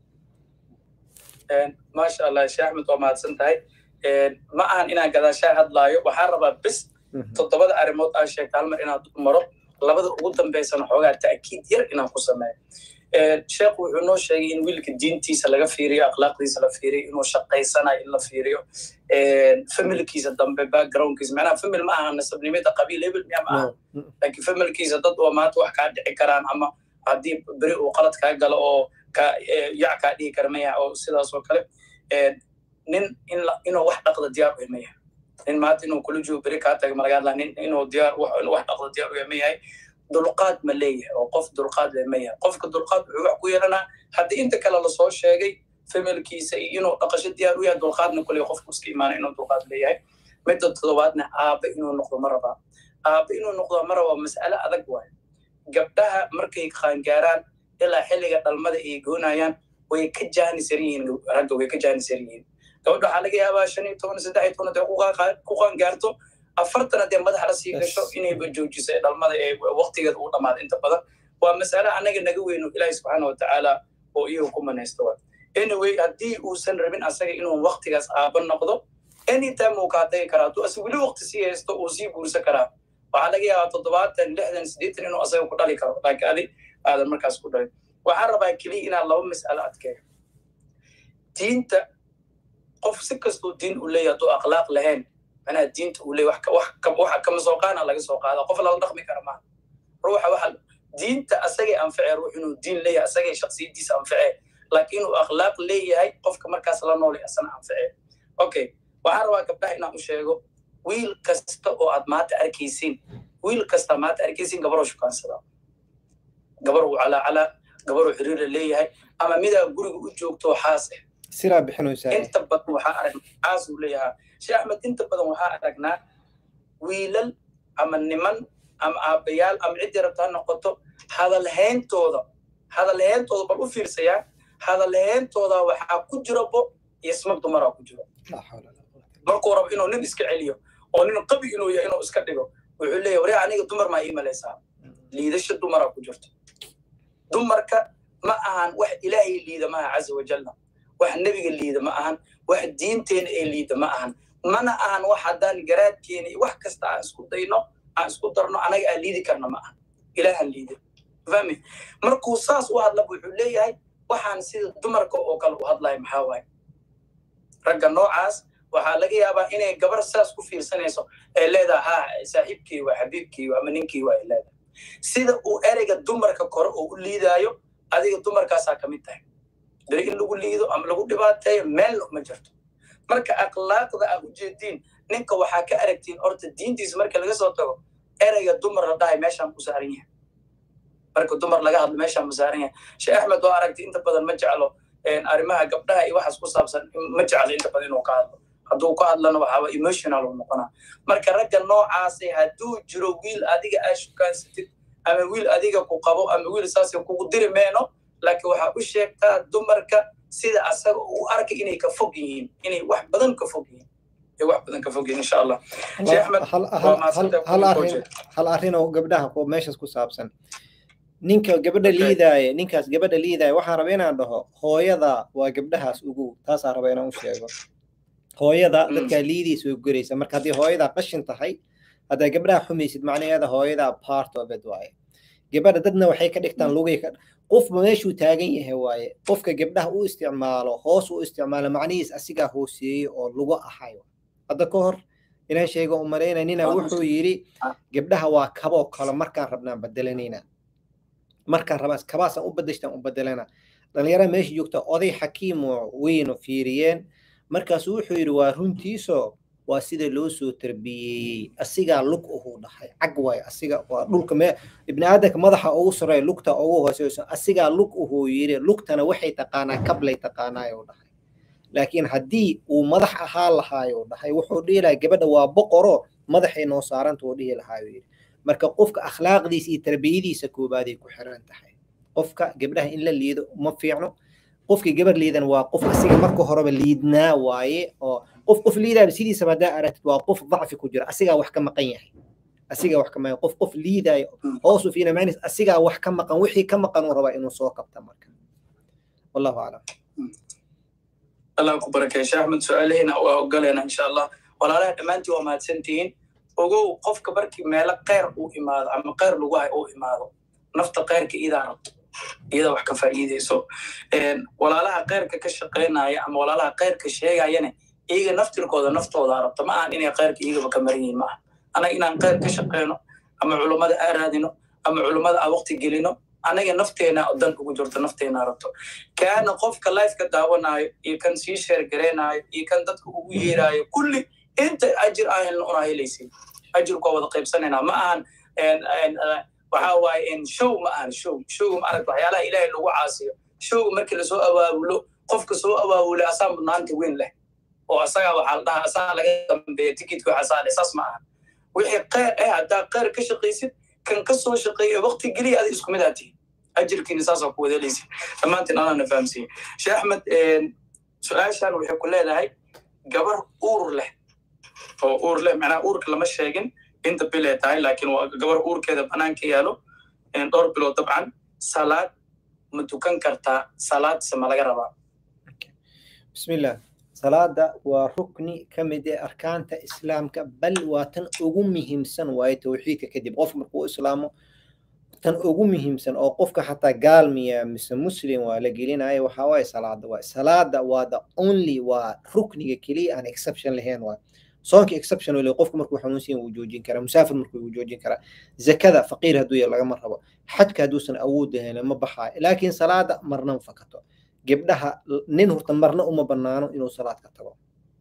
maasha allah sheekh axmed waa mahadsan tahay ma ahan inaan gadaashaa hadlaayo waxaan rabaa bis toddobada arrimood aa sheegta hal mar inaan maro labada ugu dambaysana xoogaa ta'kiid yar inaan ku sameeyo sheekhu wuxuu noo sheegay in wiilka diintiisa laga fiiriyo akhlaaqdiisa la fiiriyo inuu shaqaysanayo in la fiiriyo familkiisa dambe backgroundkiisa macnaha famil ma aha nasabnimada qabiil hebel miya ma aha laakiin familkiisa dad oo maanta wax kaa dhici karaan ama haddii beri uu qalad kaa galo oo ka yac kaa dhihi kara maya oo sidaas oo kale nin inuu wax dhaqda diyaar u ma yahay nin maanta inuu kula joogo beri kaa taga malaga hadlaa nin inuu diyaar inuu wax dhaqda diyaar u ma yahay dulqaad ma leeyahay oo qof dulqaad le ma yahay qofka dulqaad wuxuu wax ku yeelanaa haddii inta kale lasoo sheegay familkiisa iyo inuu dhaqasho diyaar u yahay dulqaadna kule qofku iska imaana inuu dulqaad leeyahay midda toddobaadna aabbe inuu noqdo ma rabaa aabbe inuu noqdo ma rabaa mas'ale adag waayo gabdhaha markay qaangaaraan ilaa xilliga dhalmada ay goonayaan way ka jaanisan yihiin ragga way ka jaanisan yihiin gabadha waxaa laga yaabaa shan iyo toban saddex iyo toban hadday ku qaangaarto afartan haddee madaxa la sii gasho inayba joojiso ee dhalmada ee waqtigeeda uu dhamaado inta badan waa mas'ale annaga naga weyno ilaahi subxaana watacaala oo iyagu ku manaysto wa anyway haddii uusan rabin asaga inuu waqtigaas aaba noqdo anytime uu kaa tagi karaa hadduu ase weli waqti sii haysto uu sii guursan karaa waxaa laga yaabaa toddobaatan lixdan siddeetan inuu asaga ku dhali karo laakiin adi aadan markaas ku dhalin waxaan rabaa keliya inaan laba mas'alo adkeeyo diinta qof si kastuu diin u leeyahay hadduu akhlaaq lahayn manaa diinta uu leeyahy waxa kama soo qaana laga soo qaada qof lala dhaqmi kara maaha ruuxa waxa diinta asagay anfacee ruux inuu diin leeyahay asagay shaksiyadiisa anfacee laakiin inuu akhlaaq leeyahay qofka markaas la noolay asana anfacee okay waxaan rabaa gabdhaha inaan u sheego wiil kasta oo aad maanta arkaysiin wiil kasta maanta arkaysiin gabaroo shukaansada gabaruu calaacalaa gabaruu xiriira leeyahay ama midaa guriga u joogto xaas ah siraa bixinaysaa inta badan waxaa arag xaas uu leeyahaa sheekh axmed inta badan waxaa aragnaa wiilal ama niman ama aabbayaal ama ciddii rabta ha noqoto hadalhayntooda hadalhayntooda bal u fiirsayaa hadalhayntooda waxaa ku jira bo iyo smag dumaraa ku jiro markuu rabo inuu nin iska celiyo oo nin qabi inuu yahay inuu iska dhigo wuxuu leeyahy waree aniga dumar maa ii malaysaa liidasha dumaraa ku jirto dumarka ma ahan wax ilaahay liida maaha caza wajalla wax nebiga liida ma ahan wax diinteena ee liida ma ahan mana ahan wax haddaan garaadkeena iyo wax kasta aan isku dayno aan isku darno anaga aan liidi karna ma ahan ilaahan liida fahmi markuu saas u hadlaba wuxuu leeyahay waxaan sida dumarka oo kale u hadlaya maxaa waaye ragga noocaas waxaa laga yaabaa inay gabar saas ku fiirsanayso ay leedahay ha saaxiibkii waa xabiibkii ama ninkii waa ay leedahay sida uu ereyga dumarka kore oo u liidaayo adiga dumarkaasaa ka mid tahay beri in lagu liido ama lagu dhibaateeyo meel ma jirto marka akhlaaqda aad u jeediin ninka waxaa ka aragtiin horta diintiisa marka laga soo tago ereyga dumar la dhahay meeshaan ku saaran yahay marka dumar laga hadlo meeshaan ma saaran yahay sheekh axmed waa aragti inta badan ma jeclo arrimaha gabdhaha iyo waxaas ku saabsan ma jeclo inta badan inuu ka hadlo hadduu ka hadlana waxaaba emotional uu noqonaa marka ragga noocaasay hadduu jiro wiil adiga aa shukaansatid ama wiil adiga ku qabo ama wiil saasay kugu diri meeno laakiin waxaa u sheegtaa dumarka sida asaga uu arkay inay ka fog yihiin inay wax badan ka fog yihiin ay wax badan ka fog yihiin insha allah sheekh axmed waa mahadsantahay hal arrin oo gabdhaha oo meeshaas ku saabsan ninka gabadha liidaaya ninkaas gabadha liidaaya waxaan raba inaan dhaho hooyada waa gabdhahaas ugu taasaan raba inaan u sheego hooyada dadkaa liidiisa way guraysa marka haddii hooyada qashin tahay haddaa gabdhaha xumaysid macnaheeda hooyada part of it waaye gabadha dadna waxay ka dhigtaan lugay ka qofba meeshuu taagan yahay waaye qofka gabdhaha u isticmaalo hoos u isticmaalo macnihiis asigaa hooseeyey oo lugu ahayo hadda ka hor inaan sheego u malaynaya nina wuxuu yidhi gabdhaha waa kaboo kale markaan rabnaan bedelanayna markaan rabaa kabaasaan u bedeshtaan u bedelana dhalinyarada meesha joogta oday xakiimo weyno fiiriyeen markaasu wuxuu yidhi waa runtiiso waa sida loo soo tarbiyeeyey asigaa lug uhuu dhahay cag waay asiga waa dhulka me ibni aadamka madaxa ugu sareeya lugta ugu hooseyso asigaa lug uhuu yidhi lugtana waxay taqaanaa kablay taqaanaayuu dhahay laakiin haddii uu madax ahaa lahaayuu dhahay wuxuu dhihi lahaa gabadha waa boqoro madaxay noo saaranta uu dhihi lahaayuu yidhi marka qofka akhlaaqdiisa iyo tarbiyadiisa koobaaday ku xiran tahay qofka gabdhaha in la liido ma fiicno qofkii gabar liidan waa qof asiga marka horeba liidnaa waaye oo qof qof liidaaba sidiisaba haddaa aragtid waa qof dacfi ku jira asigaa wax ka maqan yahay asigaa wax ka maqan qof qof liidaayo hoosu fiina macnis asigaa wax ka maqan wixii ka maqan uu rabaa inuu soo kabta marka wallahu aclam allah ku barakeeye sheekh axmed su-aalaheena waa ogaleena insha allah walaalaha dhammaantiin waa mahadsantihiin ogow qofka markii meelo kheyr uu imaado ama kheyr lagu hay uu imaado nafta kheyrka idaa rabto iyada wax ka faa'iideyso walaalaha kheyrka ka shaqaynaya ama walaalaha kheyrka sheegayana iyaga naftirkooda naftooda rabto ma ahan inay kheyrka iyagaba ka maran yihin maaha anaga inaan kheyr ka shaqayno ama culummada aa raadino ama culummada aa waqti gelino anaga nafteena dan ugu jirto nafteena rabto kaana qofka lifeka daawanayo iyo kan sii sheergareynayo iyo kan dadka ugu yeerayo kulli inta ajir ahelna una helaysin ajirku waa wada qaybsanayna ma ahan waxa waaye show ma ahan show show ma aragta waxyaalaha ilaahay lagu caasiyo show markii lasoo awaabulo qofka soo awaabulay asaa mudnaanta weyn leh oo asagaa waxaa la dhahaa asaa laga dambeeya tikidka waxasaa leh saas ma ahan wixii kheyr eh haddaa kheyr ka shaqaysid kan ka soo shaqeeya waqti geliya ada isku mid aa tihin ajirkiina saasaa ku wadalaysa dhammaantiin anaana fahamsiiye sheekh axmed su-aashan waxay ku leedahay gabar uur leh oo uur leh macnaha uurka lama sheegin inta bil ay tahay laakiin waa gabar uurkeeda banaanka yaalo dhowr bilood dabcan salaad ma tukan kartaa salaadse ma laga rabaa bismillah salaada waa rukni ka mid ee arkaanta islaamka bal waa tan ugu muhiimsan waaye tawxiidka kadib qofka markuu islaamo tan ugu muhiimsan oo qofka xataa gaalmiya mise muslim waa la gelinayo waxaa waaye salaada waay salaada waa the only waa rukniga keliya aan exception lahayn waay soonka exception wale qofku markuu xanuunsan wuu joojin karaa musaafir markuu wuu joojin karaa zakada faqiir hadduu yahay lagama rabo xajka hadduusan awood lahayn ma baxaayo laakiin salaada marna ma fakato gabdhaha nin horta marna uma banaano inuu salaad ka tago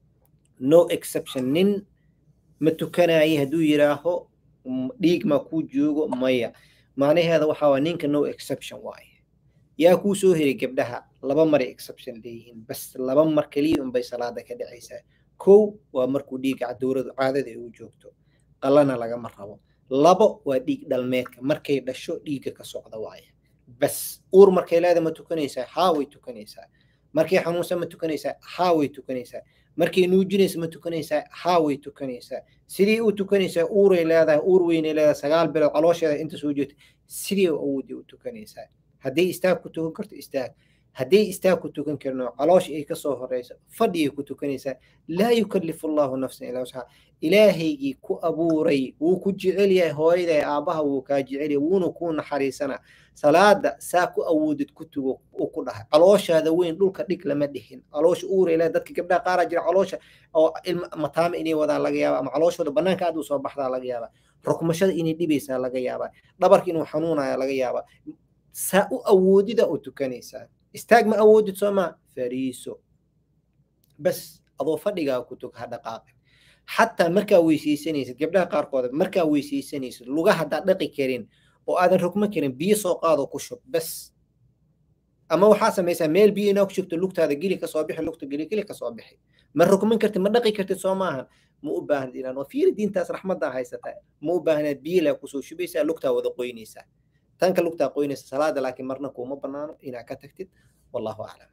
no exception nin ma tukanaye hadduu yiraaho dhiig ma kuu joogo maya macnaheeda waxaa waa ninka no exception waaye yaa kuu soo helay gabdhaha laba maray exception leeyihiin bas laba mar keliya unbay salaada ka dhacaysaa kow waa markuu dhiigga dowradu caadada ay u joogto qalana lagama rabo labo waa dhiig dhalmeedka markay dhasho dhiigga ka socda waaye bas uur markay leeda ma tukanaysaa haa way tukanaysaa markay xanuunsan ma tukanaysaa haa way tukanaysaa markay nuujinaysa ma tukanaysaa haa way tukanaysaa sidii u tukanaysaa uuray leedahay uur weynay leedahay sagaal bilood caloosheeda inta soo jeedta sidii awoodii u tukanaysaa hadday istaag ku tukan karto istaag hadday istaag ku tukan karno caloosh ay kasoo horeyso fadhiyay ku tukanaysaa laa yukallifu allahu nafsan ilaa wusxaa ilaahaygii ku abuuray wuu ku jecel yahay hooyaday aabbaha wuu kaa jecel yahay wuuna kuu naxariisanaa salaada saa ku awoodid ku tugo uu ku dhahay calooshaada weyn dhulka dhig lama dhihin caloosha uurayla dadka gabdhaha qaaraa jira caloosha oo ilma mataama inay wadaan laga yaaba ama calooshooda banaanka aad u soo baxdaa laga yaaba rukmashada inay dhibaysaa laga yaaba dhabarka inuu xanuunaya laga yaaba saa u awoodida u tukanaysaa istaag ma awoodid soo maa fariiso bas adoo fadhigaa ku tug ha dhaqaaqin xataa markaa weysaysanaysid gabdhaha qaarkood markaa weysaysanaysid luga haddaad dhaqi karin oo aadan rugma karin biyo soo qaado ku shub bas ama waxaa samaysaa meel biyo inaa ku shubto lugtaada geli kasoo bixi lugta geli geli kasoo bixi ma rugman kartid ma dhaqi kartid soo maahan ma u baahnid inaan oo fiiri diintaas raxmaddaa haysataa ma u baahnaad biyo laa kusoo shubaysaa lugtaa wada qoynaysaa tanka lugtaa qoynaysa salaada laakiin marna kuuma banaano inaa ka tagtid wallahu aclam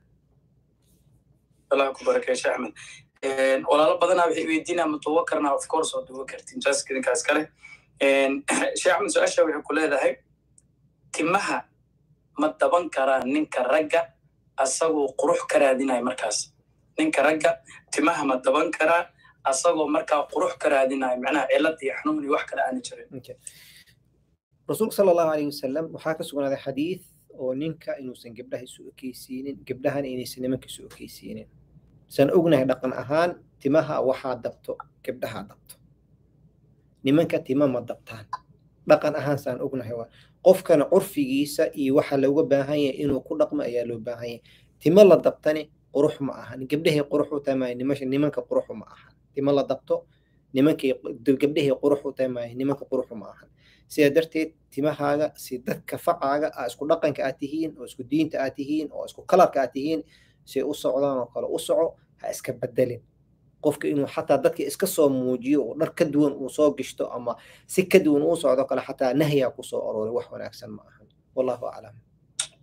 allah ku barakay sheekh axmed walaalo badanaa waxay weydiinaa ma duuba karnaa of course oo duuba kartin jaaska idinkaas kale sheekh axmed su-aasha waxay ku leedahay timaha ma daban karaa ninka ragga asagoo qurux ka raadinaya markaas ninka ragga timaha ma daban karaa asagoo markaa qurux ka raadinaya macnaha cilad iyo xanuun iyo wax kale aana jirin rasuulka sala allahu alayhi wasalam waxaa ka sugnaaday xadiid oo ninka inuusan gabdhaha isu ekeysiinin gabdhahana inaysan nimanka isu ekeysiinin san ognahay dhaqan ahaan timaha waxaa dabto gabdhahaa dabto nimanka tima ma dabtaan dhaqan ahaan saan ognahay waa qofkana curfigiisa iyo waxa looga baahan yahay inuu ku dhaqmo ayaa loo baahan yahay timo la dabtani qurux ma ahan gabdhahay qurux u tahay maayo nimanka quruxu ma ahan timo la dabto nimankay gabdhahay qurux u tahay maayo nimanka quruxu ma ahan sidaa darteed timahaaga si dadka facaaga aa isku dhaqanka aad tihiin oo isku diinta aad tihiin oo isku kalarka aad tihiin si u socdaan oo kale u soco ha iska bedelin qofka inuu xataa dadka iska soo muujiyo oo dhar ka duwan uu soo gishto ama si ka duwan uu socdo kale xataa nahyaa kusoo arooray wax wanaagsan ma ahan wallahu aclam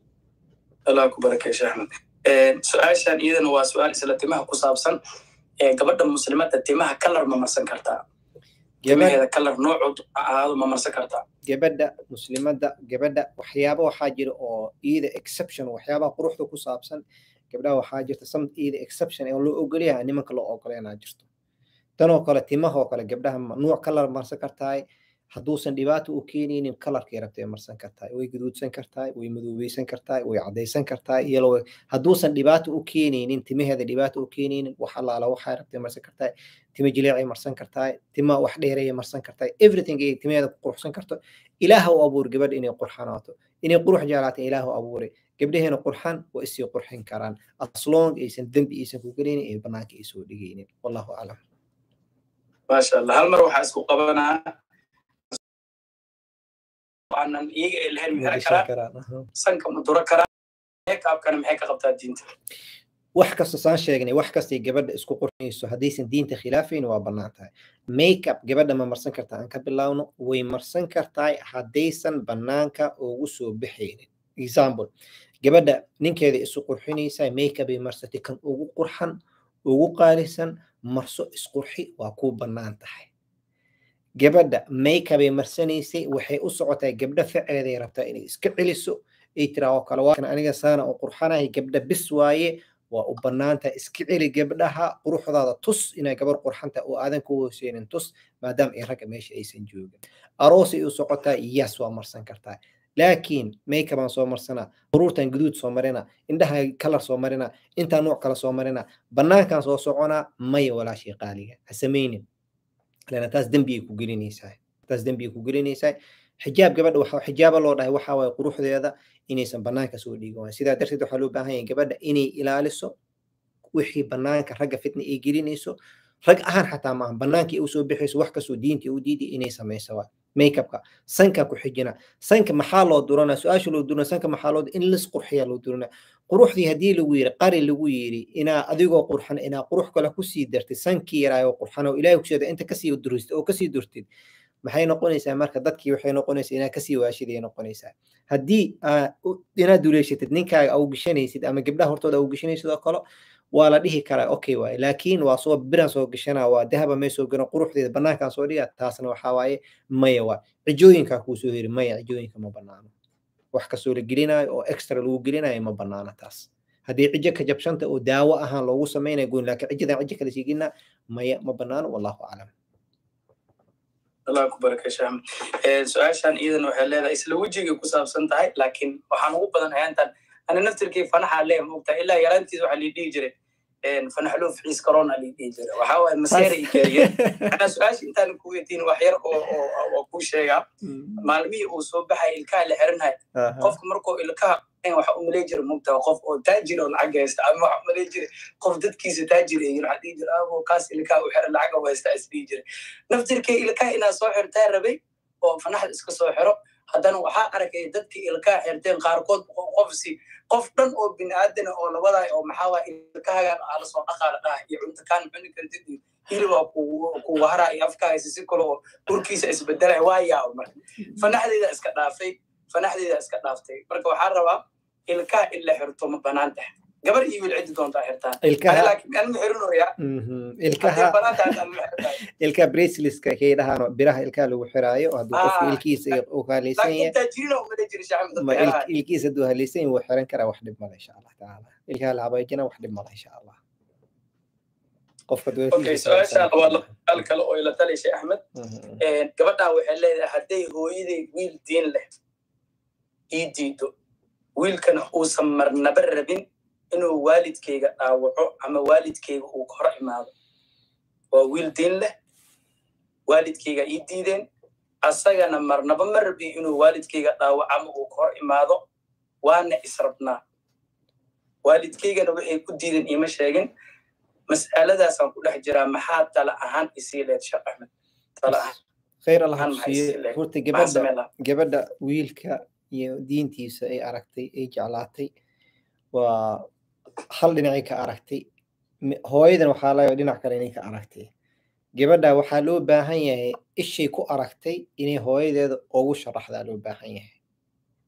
allah ku barakay sheekh axmed su-aashan iyadana waa su-aal isla timaha ku saabsan gabadha muslimadda timaha kalar ma marsan kartaa timaheeda kalar noocood ahaado ma marsan kartaa gabadha muslimadda gabadha waxyaaba waxaa jira oo iyada exception waxyaabaha quruxda ku saabsan gabdhaha waxaa jirta some iyada exception ee loo ogolyahay nimanka loo ogoleynaa jirto tanoo kale timahoo kale gabdhaha nuuc kalar marsan kartahay hadduusan dhibaato u keenaynin kalarkay rabtay marsan kartahay way guduudsan kartahay way madoobeysan kartahay way caddaysan kartahay iyalo hadduusan dhibaato u keenaynin timaheeda dhibaato u keenaynin wax allaala waxay rabtay marsan kartahay tima jileecay marsan kartahay tima wax dheereeyay marsan kartahay everything ay timaheeda ku quruxsan karto ilaaha u abuur gabadha inay qurxanaato inay qurux jeclaata ilaaha u abuuray gabdhaheena qurxan waa isii qurxin karaan aslong aysan dembi aysan ku gelaynin ee banaanka ay soo dhigaynin wallahu aclam maasha allah hal mar waxaa isku qabanaa aanan iyaga ay lahayn mixran karaan sanka ma duro karaan meekaabkana maxay ka qabtaa diinta wax kasta saan sheegnay wax kastay gabadha isku qurxinayso haddaysan diinta khilaafayn waa bannaan tahay makeup gabadha ma marsan kartaa aan ka bilaawno way marsan kartahay haddaysan bannaanka ugu soo baxaynin example gabadha ninkeeda isu qurxinaysa makeup ay marsatay kan ugu qurxan ugu qaalisan marso isqurxi waa kuu bannaan tahay gabadha makeup ay marsanaysay waxay u socotaa gabdha ficeeday rabtaa inay iska celiso ay tiraa oo kale waakan aniga saana u qurxanahay gabdha bis waaye waa u bannaantahay iska celi gabdhaha quruxdaada tus inay gabar qurxanta oo aadan ku hooseynin tus maadaama ay ragga meesha aysan joogin aroosay u socotaa yes waa marsan kartaa laakiin makeupaan soo marsanaa quruurtan guduud soo marina indhaha kalar soo marina intaa nuuc kale soo marina bannaankan soo soconaa maya walaashii qaaliga ha samaynin lana taas dembi ay ku gelinaysaa taas dembi ay ku gelinaysaa xijaab gabadha waxa xijaaba loo dhahay waxa waaye quruxdeeda inaysan bannaanka soo dhiigin waayo sidaa darteed waxaa loo baahan yahay gabadha inay ilaaliso wixii bannaanka ragga fitna ay gelinayso rag ahaan xataa maaha bannaanka ay usoo bixayso wax kastoo diinta u diiday inay samayso waa makeupka sanka ku xijina sanka maxaa loo durana su-aasha loo durana sanka maxaa loo in lis qurxiya loo durana quruxdii haddii lagu yiri qari lagu yiri inaa adigoo qurxan inaa qurux kale kusii dartid sankii yaraayo qurxan oo ilaahay kusheeda inta kasii duristid oo kasii durtid maxay noqonaysaa marka dadkii waxay noqonaysaa inaa kasii waashiday noqonaysaa haddii inaad duleyshatid ninkaaga au gashanaysid ama gabdhaha hortooda au gashanaysid oo kale waa la dhihi karaa okay waaye laakiin waa soo biran soo gashanaa waa dahaba may soo garan quruxdeeda bannaankaan soo dhiga taasna waxaa waaye maya waa cijooyinkaa kuu soo heri maya cijooyinka ma bannaano wax kastoo la gelinayo oo extra lagu gelinayo ma bannaano taas haddii cijo ka jabshanta oo daawo ahaan loogu samaynayo goyn laakiin cijadan cijo kale sii gelina maya ma bannaano wallahu aclam allah ku barakay shaam su-aashan iyadan waxay leedahay isla wejigay ku saabsan tahay laakiin waxaan ugu badan hayaantan ana naftirkii fanaxa lee moogtaa ilaa yaraantiis waxaa lii dhihi jiray fanaxloo ficiis corona lii dhihi jiray waxaa waaye maseera i geeriye anaa su-aasha intaan ku weydiin wax yar oo oo kuu sheegaa maalmihii uu soo baxay ilkaha la xiranhay qofka markuu ilkaha waxa u malay jira mugtaa qof oo taajir oo lacag haysta ama waxa malay jira qof dadkiisa taajir ay waxaa dhihi jira abo kaas ilkaha u xiran lacag haysta is dhihi jira naftirkay ilkaha inaa soo xirtaa rabay oo fanaxda iska soo xiro haddana waxaa arkay dadkii ilkaha xirteen qaarkood qofsi qof dhan oo biniaadana oo labadaay oo maxaa waa ilkahagan aa lasoo dhaqaa la dhaha iyo cunto kaan cuni kartid iyo hilibaa ku waharaa iyo afka haysa si kale oo urkiisa isbedelay waa yaaba marka fanaxdeeda iska dhaafay fanaxdeeda iska dhaaftay marka waxaa rabaa ilkaha in la xirto ma banaan tahay gabar iyo wiil cidi doontaa xirtaan ilkaha braceliska kay dhahaan biraha ilkaha lagu xiraayo hadduu qofka ilkiisa uu haalaysan yahay ilkiisa hadduu haalaysan yahay wuu xiran karaa wax dhib male insha allah tacaala ilkaha la habaajina wax dhib male insha allah qofka su-aashaan waa al kale oo ila talishay axmed gabadhan waxay leedahay hadday hooyaday wiil diin leh ii diido wiilkana uusan marnaba rabin inuu waalidkayga dhaawaco ama waalidkayga uu ka hor imaado waa wiil diin leh waalidkayga ii diideen asagana marnaba ma rabi inuu waalidkayga dhaawaco ama uu ka hor imaado waana israbnaa waalidkaygana waxay ku diideen iima sheegin mas'aladaasaan ku dhex jiraa maxaa tala ahaan isii leed sheekh axmed tala ahaan khayr allah kusiiye horta gabadha gabadha wiilka iyo diintiisa ay aragtay ay jeclaatay waa hal dhinacay ka aragtay hooyadan waxaa laga dhinac kale inay ka aragtay gabadha waxaa loo baahan yahay ishay ku aragtay inay hooyadeeda ugu sharaxdaa loo baahan yahay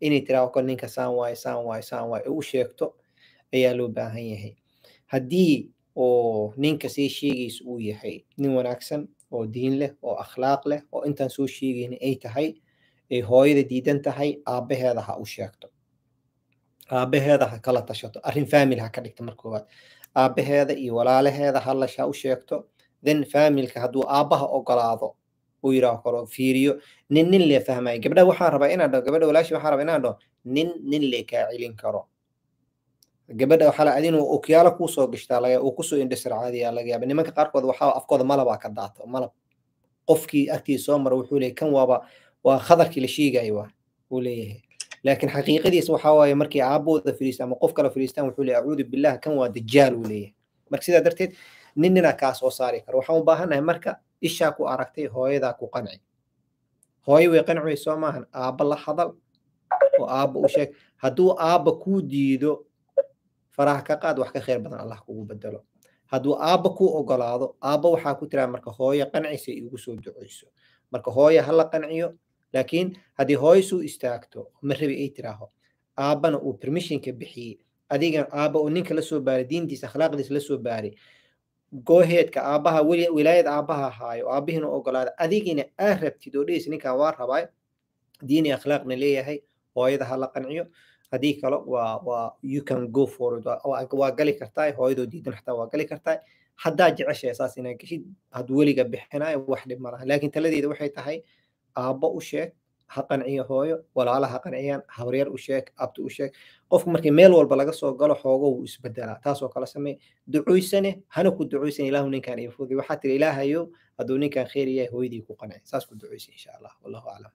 inay tiraahdo kol ninka saan waaye saan waaye saan waaye u sheegto ayaa loo baahan yahay haddii oo ninka sii sheegaysa uu yahay nin wanaagsan oo diin leh oo akhlaaq leh oo intaan soo sheegayna ay tahay ay hooyada diidan tahay aabbaheeda ha u sheegto aabbaheeda ha kala tashato arrin family ha ka dhigta marka koowaad aabbaheeda iyo walaalaheeda halash ha u sheegto then familka hadduu aabbaha ogolaado uu yidhaaho kalo fiiriyo nin nin lee fahmaya gabdha waxaan rabaa inaan dhaho gabadha walaashi waxaan rabaa inaan dhaho nin nin lee kaa celin karo gabadha waxaa la adin okyaalo kuu soo gashtaa laga uu kusoo indhasar caadiyaa laga yaaba nimanka qaarkood waxaa afkooda malabaa ka daato malab qofkii agtiisa soo mara wuxuu leeyahy kan waaba waa khadarkii la sheegayo waa uu leeyahay laakiin xaqiiqadiisa waxaa waaye markii aabbooda fadhiista ama qof kale fadhiistaan wuxuu leeyahy acuudu billah kan waa dajaal uu leeyahay marka sidaa darteed nin ninaa kaa soo saari karo waxaan u baahannahay marka ishaa ku aragtay hooyadaa ku qanci hooyo way qanci soo maahan aabba la hadal oo aabba u sheeg hadduu aabba kuu diido faraha ka qaad wax ka khayr badan allah kugu bedelo hadduu aabba kuu ogolaado aabba waxaa ku tiraa marka hooyo qancisa igu soo duceyso marka hooyo hala qanciyo laakiin haddii hooyo suu istaagto ma rabi ay tiraaho aabbana uu permissionka bixiyey adigan aabba oo ninka la soo baaray diintiisa akhlaaqdiisa la soo baaray gooheedka aabbaha wilaayad aabbaha ahaayo aabbihiina ogolaada adigina aa rabtid oo dhehaysa ninkan waa rabaa diini akhlaaqna leeyahay hooyada ha la qanciyo haddii kale waa waa you can go forward waa gali kartaa hooyadoo diidan xataa waa gali kartaa haddaa jeceshahay saas inaa geshid hadduu weliga bixinayo wax dhib malaha laakiin taladeeda waxay tahay aabbo u sheeg ha qanciyo hooyo walaala ha qanciyaan habaryar u sheeg abti u sheeg qofku markii meel walba laga soo galo xoogo wuu isbedelaa taasoo kale samey ducuysane hana ku ducuysan ilaahu ninkan iyo fudi waxaa tiri ilaahayo hadduu ninkan khayr yahay hooyadii ku qanci saas ku ducuysa insha allah wallahu aclam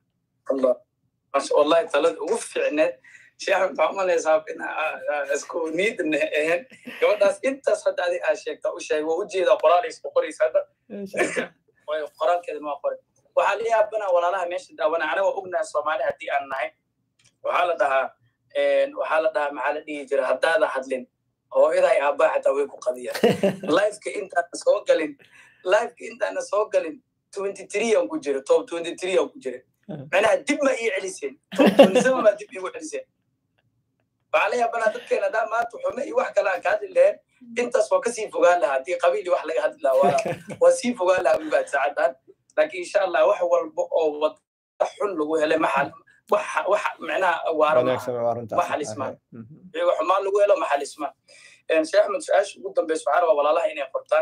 wallahi talada ugu fiicneed sheekh maxaa umalaysaa in isku niidna ahayn gabadhaas intaas hadda adi aa sheegta u sheeg waa ujeedaa qoraalaysa ku qoraysa hadda qoraalkeeda maa qoray waxaa la yaabana walaalaha meesha daawana anaga ognahay soomaali haddii aan nahay waxaa la dhahaa waxaa la dhahaa maxaa la dhihi jira haddaada hadlin hooyaday aabbaa xataa way ku qadiyaan lifeka intaana soo galin lifeka intaana soo galin twenty three aan ku jira top twenty three aan ku jira macnaha dib ma ii celiseen top twenty seven baa dib iigu celiseen waxaa la yaabanaa dadkeena haddaa maanta xume iyo wax kale aan ka hadli lahayn intaas waa kasii fogaan lahaa haddii qabiil iyo wax laga hadli lahaa waa sii fogaan lahaa ubaad saacadan laakiin insha allah wax walba oo wada xun lagu helay maxal wax micnaha waaro ma xalismaan iyago xumaan lagu helo ma xalismaan sheekh axmed su-aasha ugu dambeysa waxaa rabaa walaalaha inay qortaan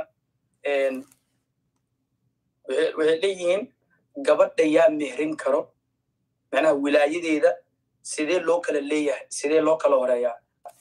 waxay leeyihiin gabadha yaa mehrin karo micnaha wilaayadeeda sidee loo kala leeyahay sidee loo kala horeeyaa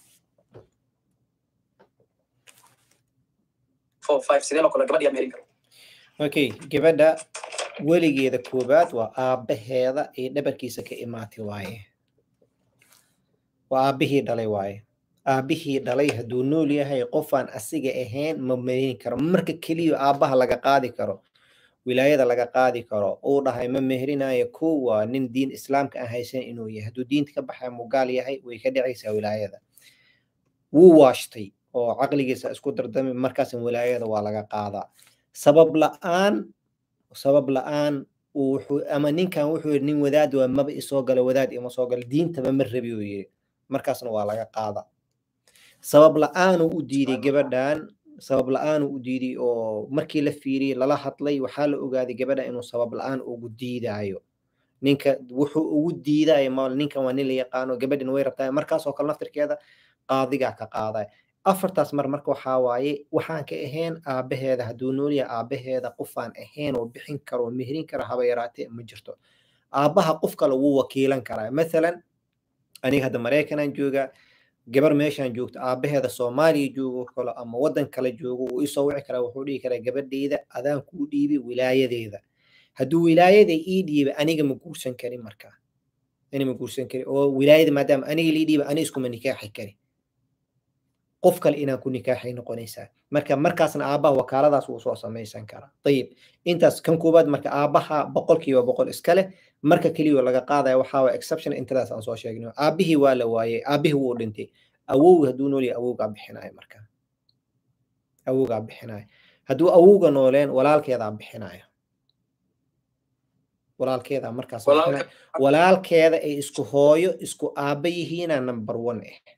four five sidee loo kala gabadha yaa mehrin karo okay gabadha weligeeda koobaad waa aabbaheeda ee dhabarkiisa ka imaatay waaye waa aabbihii dhalay waaye aabbihii dhalay hadduu nool yahay qofaan asiga ahayn ma merin karo marka keliya aabbaha laga qaadi karo wilaayada laga qaadi karo uu dhahay ma meherinayo kow waa nin diin islaamka aan haysan inuu yahay hadduu diinta ka baxay mugaal yahay way ka dhacaysaa wilaayada wuu waashtay oo caqligiisa isku dardami markaasan wilaayada waa laga qaadaa sabab la'aan sabab la'aan wuxuu ama ninkan wuxuu yidhi nin wadaad waa maba isoo gala wadaad ima soo gala diintaba ma rabi uu yidhi markaasna waa laga qaada sabab la'aanuu u diiday gabadhan sabab la'aanuu u diiday oo markii la fiiriyey lala hadlay waxaa la ogaaday gabadha inuu sabab la'aan ugu diidaayo ninka wuxuu ugu diidaayo ma ninkan waa nin la yaqaano gabadhina way rabtaa markaas oo kale naftirkeeda qaadigaa ka qaadaya afartaas mar marka waxaa waaye waxaan ka ahayn aabbaheeda hadduu noolyahay aabbaheeda qofaan ahayn oo bixin karo oo mehrin kara haba yaraatee ma jirto aabbaha qof kale wuu wakiilan karaa mathalan aniga hadda maraykanaan joogaa gabar meeshaan joogto aabbaheeda soomaaliya joogo kale ama waddan kale joogo wuu isoo wici karaa wuxuu dhihi karaa gabadhayda adaan kuu dhiibay wilaayadeeda hadduu wilaayada ii dhiibay aniga ma guursan karin markaa ani ma guursan karin oo wilaayada maadaama aniga lii dhiibay ani iskuma nikaaxi karin qof kale inaan ku nikaaxay noqonaysaa marka markaasna aabbaha wakaaladaas wuu soo samaysan karaa ayib intaas kan koowaad marka aabbaha boqolkiiba boqol iska leh marka keliya laga qaadaya waxaa waa exception intadaas aan soo sheegno aabbihii waa la waayey aabbihii wuu dhintay awowga hadduu nool yahay awowgaa bixinayo marka awowgaa bixinayo hadduu awowga nooleen walaalkeedaa bixinayo walaalkeeda markaas walaalkeeda ay isku hooyo isku aabba yihiina number one ah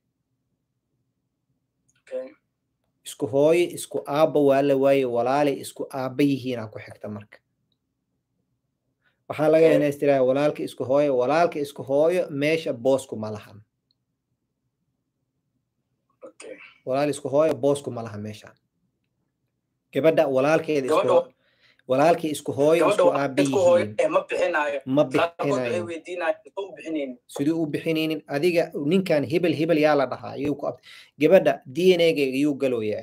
isku hooyo isku aabba waa la waaye walaalay isku aabba yihiina ku xigta marka waxaa laga inaa istiraha walaalka isku hooyo walaalka isku hooyo meesha boosku ma lahan walaal isku hooyo boosku ma laha meeshaan gabadha walaalkeeda isku walaalkii isku hooyo isku aabba yihiin ma bixinayo siduu u bixinaynin adiga ninkan hebel hebel yaa la dhahaa yuu ku gabadha d n a-ga yuu galooyaa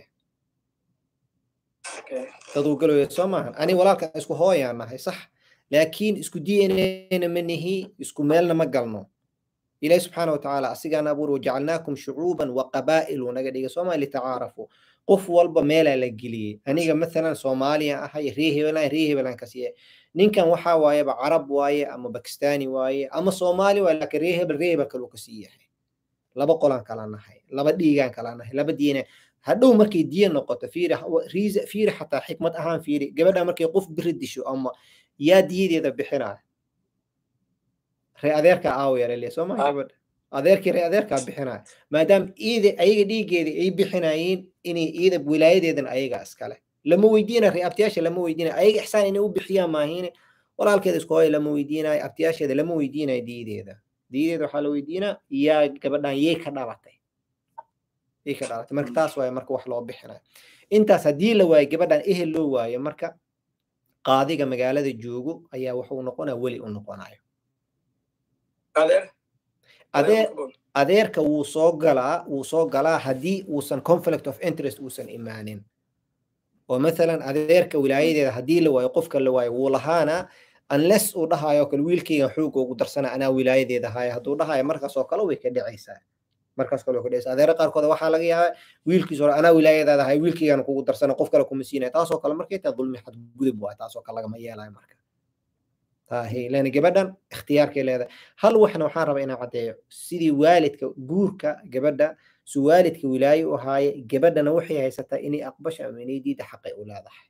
daduu galooya soo maahan ani walaalka isku hooyaan nahay sax laakiin isku d n a-na ma nihi isku meelna ma galno ilahi subxaana watacaala asigaana abuur wajacalnaakum shucuuban wa qabaa'ilu naga dhiga sooma litacaarafu qof walba meelaa la geliyey aniga mathalan soomaaliya ahay ree hebelan ree hebelan kasiye ninkan waxaa waayeba carab waaye ama bakistani waaye ama soomaali waaye laakiin ree hebel ree hebel kaluu kasii yahay laba qolaan kala nahay laba dhiigaan kala nahay laba diina hadhow markay diya noqoto fiiri fiiri xataa xikmad ahaan fiiri gabadha markay qof biri disho ama yaa diyadeeda bixinaya ree adeerka aawayarale soo maa gabadha adeerkii ree adeerkaa bixinaya maadaama iida ayaga dhiigeeda ay bixinayeen inay iida wilaayadeedan ayaga iskale lama weydiina ree abtiyaasha lama weydiinayo ayaga ixsaan inay u bixiyaan maahiine walaalkeeda isku hooya lama weydiinayo abtiyaasheeda lama weydiinayo diideeda diideeda waxaa la weydiinaa yaa gabadhan yay ka dhalatay yay ka dhalatay marka taas waaye marka wax loo bixinayo intaas haddii la waayo gabadhan ehel loo waayo marka qaadiga magaalada joogo ayaa wuxuu noqonaya weli u noqonayo adeer adeerka wuu soo galaa wuu soo galaa haddii uusan conflict of interest uusan imaanin oo mathalan adeerka wilaayadeeda haddii la waayo qofka la waayo wuu lahaana unless uu dhahayo kale wiilkayga xoog ugu darsana anaa wilaayadeeda haya hadduu dhahayo markaas oo kale way ka dhicaysaa markaas kale way ka dhicaysaa adeera qaarkood waxaa laga yaabaa wiilkiis hore anaa wilaayadeeda haya wiilkaygana kugu darsana qof kale kuma siinaya taasoo kale markay tahay dulmi xadgudub waay taasoo kale lagama yeelayo marka lan gabadhan ikhtiyaarkay leedahay hal waxna waxaan rabaa inaan caddeeyo sidii waalidka guurka gabadha su waalidka wilaaye u ahaaye gabadhana waxay haysataa inay aqbasho ama inay diida xaqay u leedahay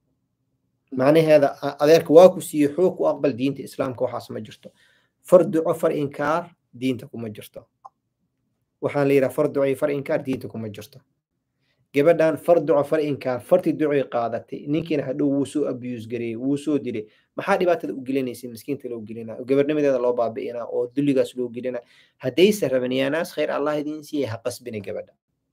macnaheeda adeerka waa ku siiye xoog ku aqbal diinta islaamka waxaas ma jirto far duco far inkaar diinta kuma jirto waxaan la yidhaha far duco iyo far inkaar diinta kuma jirto gabadhan far duco far inkaar farti ducoy qaadatay ninkiina hadhow wuu soo abuse gareeyey wuu soo dilay maxaa dhibaatada u gelinaysa miskiinta loo gelinaa gabarnimadeeda loo baabi'inaa oo dulligaas loo gelinaa haddayse raban yaanaas khayr allah idiin siiyay ha qasbine gabadha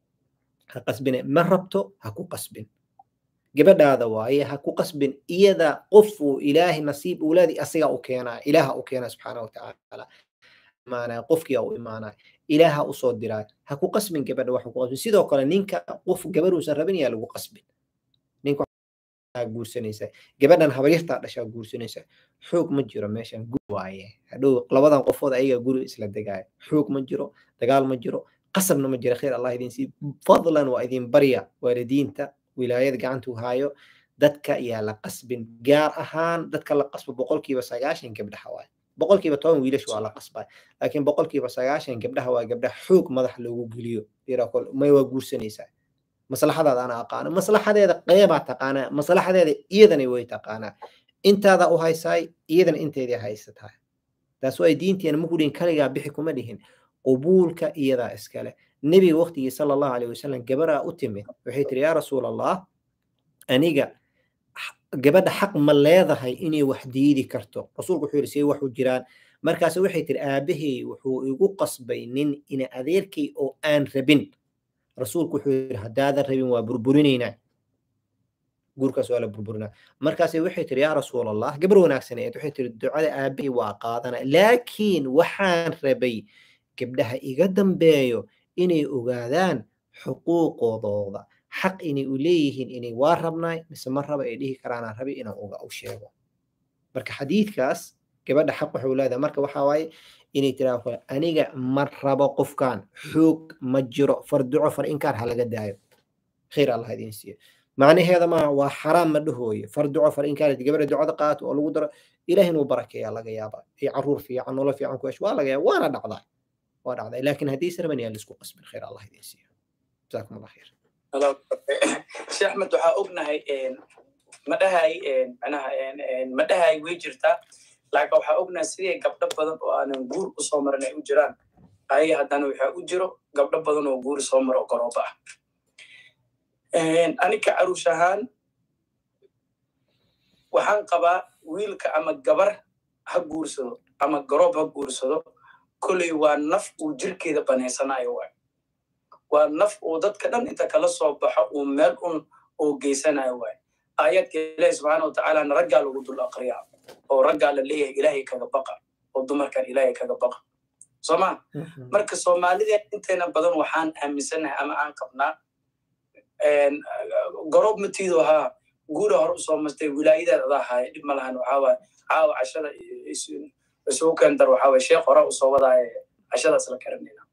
ha qasbine ma rabto ha ku qasbin gabadhaada waaye ha ku qasbin iyada qofuu ilaahay nasiib uulaadi asigaa u keenaa ilaaha u keenaa subxaana watacaala imaanaya qofkiia u imaanaya ilaaha usoo diraa ha ku qasbin gabadha wax ku qasbin sidoo kale ninka qof gabaruusan rabin yaa lagu qasbin ninka guursanaysa gabadhan habaryartaa dhashaa guursanaysa xoog ma jiro meeshan gur waaye hadhow labadan qofood ayaga guri isla degaayo xoog ma jiro dagaal ma jiro qasabna ma jiro khayr allah idin sii fadlan waa idin barya waalidiinta wilaayada gacantu haayo dadka yaa la qasbin gaar ahaan dadka la qasbo boqolkiiba sagaashan gabdhaha waaye boqolkiiba toban wiilash waa la qasbay laakiin boqolkiiba sagaashan gabdhaha waa gabdhaha xoog madax loogu geliyo may waa guursanaysaa maslaxadaada ana aqaano maslaxadeeda qeybaa taqaanaa maslaxadeeda iyadana way taqaanaa intaada u haysaay iyadana inteedii haysataa taas waa diinteena maku dhihin kaligaa bixi kuma dhihin qubuulka iyadaa iskale nebiga waqtigii sala allahu alayh wasalam gabaraa u timid waxay tiri yaa rasuul allah aniga gabadha xaq ma leedahay inay wax diidi karto rasuulku wuxuu yidhi see waxu jiraan markaas waxay tiri aabahey wuxuu igu qasbay nin ina adeerkay oo aan rabin rasuulku wuxuu yidhi haddaadan rabin waa burburinaynaa guurkaas waa la burburinaa markaase waxay tiri yaa rasuul allah gabar wanaagsaneed waxay tiri ducada aabahey waa qaadana laakiin waxaan rabay gabdhaha iga dambeeyo inay ogaadaan xuquuqoodooda xaq inay u leeyihiin inay waa rabnaay mise ma raba ay dhihi karaanaan rabi inaan uga u sheego marka xadiidkaas gabadha xaq waxay leedahay marka waxaa waaye inay tiraa aniga ma rabo qofkan xoog ma jiro far duco far inkaar ha laga daayo khayr allah idiin siiyo macnaheeda maaha waa xaraam ma dhahooyo far duco far inkaar gabadha ducada qaato oo lagu daro ilaah inuu barakeeya laga yaaba ay caruur fiican nolol fiican ku hesho waa laga yaaba waana dhacdaa waa dhacday laakiin haddii sarban yaa laisku qasbin khayr allah idiin siiyo jazaakum allah khayr sheekh axmed waxaa ognahay ma dhahay manaha ma dhahay way jirtaa laakiin waxaa ognahay sidii gabdho badan oo aanan guur usoo marin ay u jiraan ayaga haddana waxaa u jiro gabdho badan oo guur soo maro oo garooba ah anika caruush ahaan waxaan qabaa wiilka ama gabar ha guursado ama garoob ha guursado kolley waa naf uu jirkeeda banaysanayo waay waa naf uu dadka dhan inta kala soo baxo uu meel un uu geysanayo waay aayadka ilaahi subxaana watacaalana raggaa lagu dul aqriyaa oo raggaa la leeyahay ilaahay kaga baqa oo dumarkan ilaahay kaga baqa sooma marka soomaalida inteena badan waxaan aaminsanahay ama aan qabnaa garoob matiidu ahaa guura hore usoo mastay wilaayadeed adaa haaya dhib ma lahan waxaawaay caawa cashada isugu keendar waxaawaay sheekh hore usoo wadaaya cashadaas la karanayna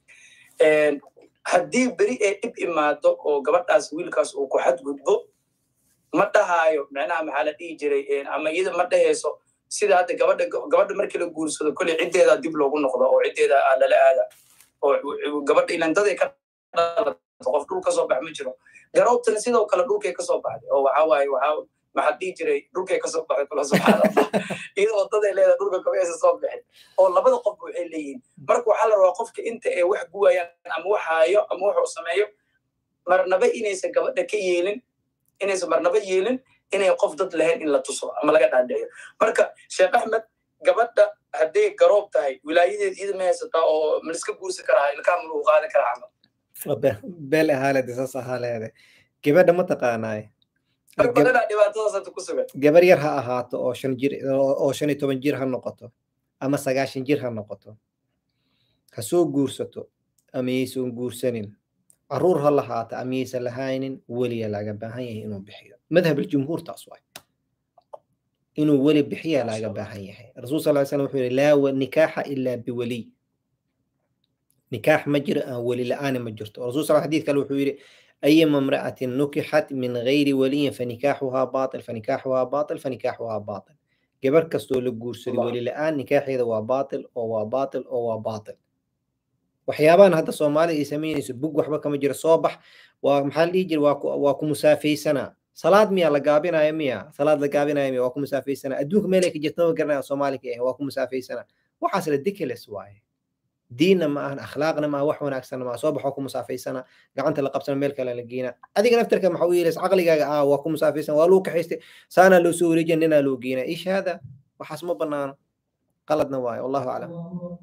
haddii beri ee dhib imaado oo gabadhaas wiilkaas uu ku xadgudbo ma dhahaayo micnaha maxaa la dhihi jiray ama iyada ma dhahayso sida hadda gabadha gabadha markii la guursado kolley ciddeeda dib loogu noqdo oo ciddeeda lala aada oo gabadha ilandaday ka dhalato qof dhul kasoo bax ma jiro garoobtana sidoo kale dhulkay kasoo baxday oo waxaa waaye waxaa maxaa dhihi jiray dhulkay kasoo baxday kula subxaana allah iyada wadaday leedahay dhulka kamaysa soo bixin oo labada qof waxay leeyihiin marka waxaa la rabaa qofka inta ay wax guwayaan ama wax haayo ama wuxuu sameeyo marnaba inaysan gabadha ka yeelin inaysan marnaba yeelin inay qof dad lahayn in la tuso ama laga dhaadheeyo marka sheekh axmed gabadha hadday garoob tahay wilaayadeed iyada ma haysataa oo maliska guursan karaa ilkaa ma lagu qaadan karaa camal beel ahaaleede saas ahaaleede gabadha ma taqaanaay badanaa dhibaatadaas hadda ku sugan gabar yar ha ahaato oo shan jir oo shan iyo toban jir ha noqoto ama sagaashan jir ha noqoto ha soo guursato ama yaysan guursanin caruur ha lahaata ama yaysan lahaynin weliya laga baahan yahay inuu bixiyo madhab aljumhuur taas waay inuu weli bixiya laga baahan yahay rasuul sal slam wuxuu yihi laa nikaaxa ilaa biweliy nikaax ma jiro aan weli la-aani ma jirto rasul sal xadiid kale wuxuu yidhi ayama imra'atin nukixat min gayri waliyin fanikaaxuhaa baatil fanikaaxuhaa baatil fanikaaxuhaa baatil gabar kastoo la guursaday weli la-aan nikaaxeeda waa baatil oo waa baatil oo waa baatil waxyaabahan hadda soomaalida ay samaynayso bug waxba kama jiro soo bax waa maxaa la dhihi jira waa ku musaafaysanaa salaad miya la gaabinaya miya salaad la gaabinaya miya waa ku musaafaysanaa adduunka meel ay ka jirta ma garanaya soomaali ka ah waa ku musaafaysanaa waxaas ridiculous waaye diinna ma ahan akhlaaqna ma aha wax wanaagsanna ma aha soo baxoo ku musaafaysana gacanta la qabsana meel kale la geena adiga naftarka maxaa u yeelaysa caqligaaga ah waa ku musaafaysan waa luu kaxaystay saanaa loo soo wareejiya ninaa loo geena ish hada waxaas ma banaano qaladna waayo wallahu aclam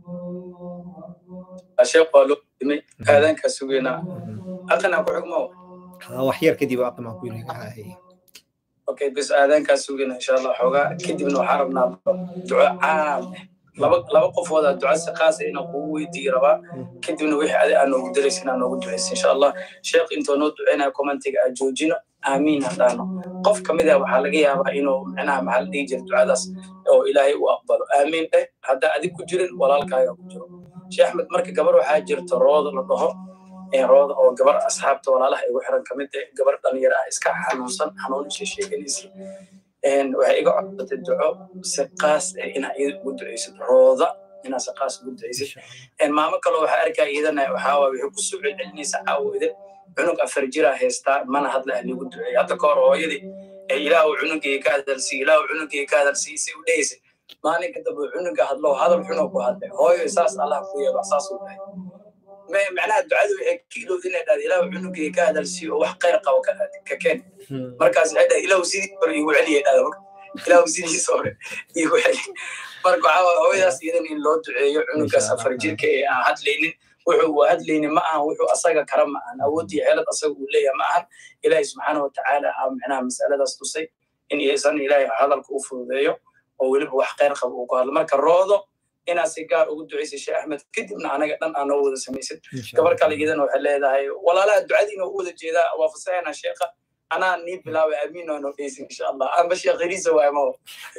sheekh waa loo dimay aadaankaa sugeynaa aqanaa ku xugmo wax yar kadib aqamaa ku yiri okay bis aadaankaa sugeyna insha allah xoogaa kadibna waxaa rabnaa duco caam laba laba qofooda duca si qaasa inaan kugu weydiiyi rabaa kadibna wixii adi aan noogu daraysa inaan noogu ducaysa insha allah sheekh intoo noo ducaynaya commentiga aan joojino aamiin haddaano qof ka mid ah waxaa laga yaabaa inuu micnaha maxaa la dhihi jira ducadaas oo ilaahay u aqbalo aamiin dheh haddaa adig ku jirin walaalkaaga ku jiro sheekh axmed marka gabar waxaa jirta rooda la dhaho rooda oo gabar asxaabta walaalaha igu xiran ka mid ah gabar dhalinyaro ah iska xanuunsan xanuunisha sheeganaysa waxay iga codsatay duco si qaas ah inaa iyada ugu ducaysid rooda inaa si qaas ugu ducaysid maamo kaloo waxaa arkaa iyadana waxaa waay waxay ku soo celcelinaysa caawide cunug afar jiraa haystaa mana hadla ah liigu duceey hadda ka hor hooyadii ilaahu cunugii ka hadalsiiy ilaahu cunugii ka hadalsiiy say u dhehaysa maalinka dambe cunuga hadlo hadal xunoo ku hadlay hooyo saas allah ku yeelo saas uu dhahay macnaha ducadu waxay ka ilowda inay dhahda ilaahu cunugii ka hadalsiiyo oo wax khayr qabo ka keen markaas waxay dhahay ilaahu sidii hore igu celiyay dhahda marka ilaahu sidiisa hore igu celi marka waxaa waay hooyadaas iyadan in loo duceeyo cunugaas afar jirka ee aan hadlaynin wuxuu uu hadlaynin ma ahan wuxuu asaga kara ma ahan awoodii xeelad asaga uu leeyahay ma ahan ilaahay subxaana watacaala aa micnaha masaladaas tusay in isan ilaahay hadalka u fududeeyo oo weliba wax khayr qabo uu ku hadlo marka roodo inaad si gaar ugu ducaysay sheekh axmed kadibna anaga dhan aa noo wada samaysid gabar kale iyadana waxay leedahay walaalaha ducadiina u wada jeedaa waa fasaxayna sheekha anaa nii bilaabay amiin oo noo dheysin insha allah amba sheekhiriisa waay maho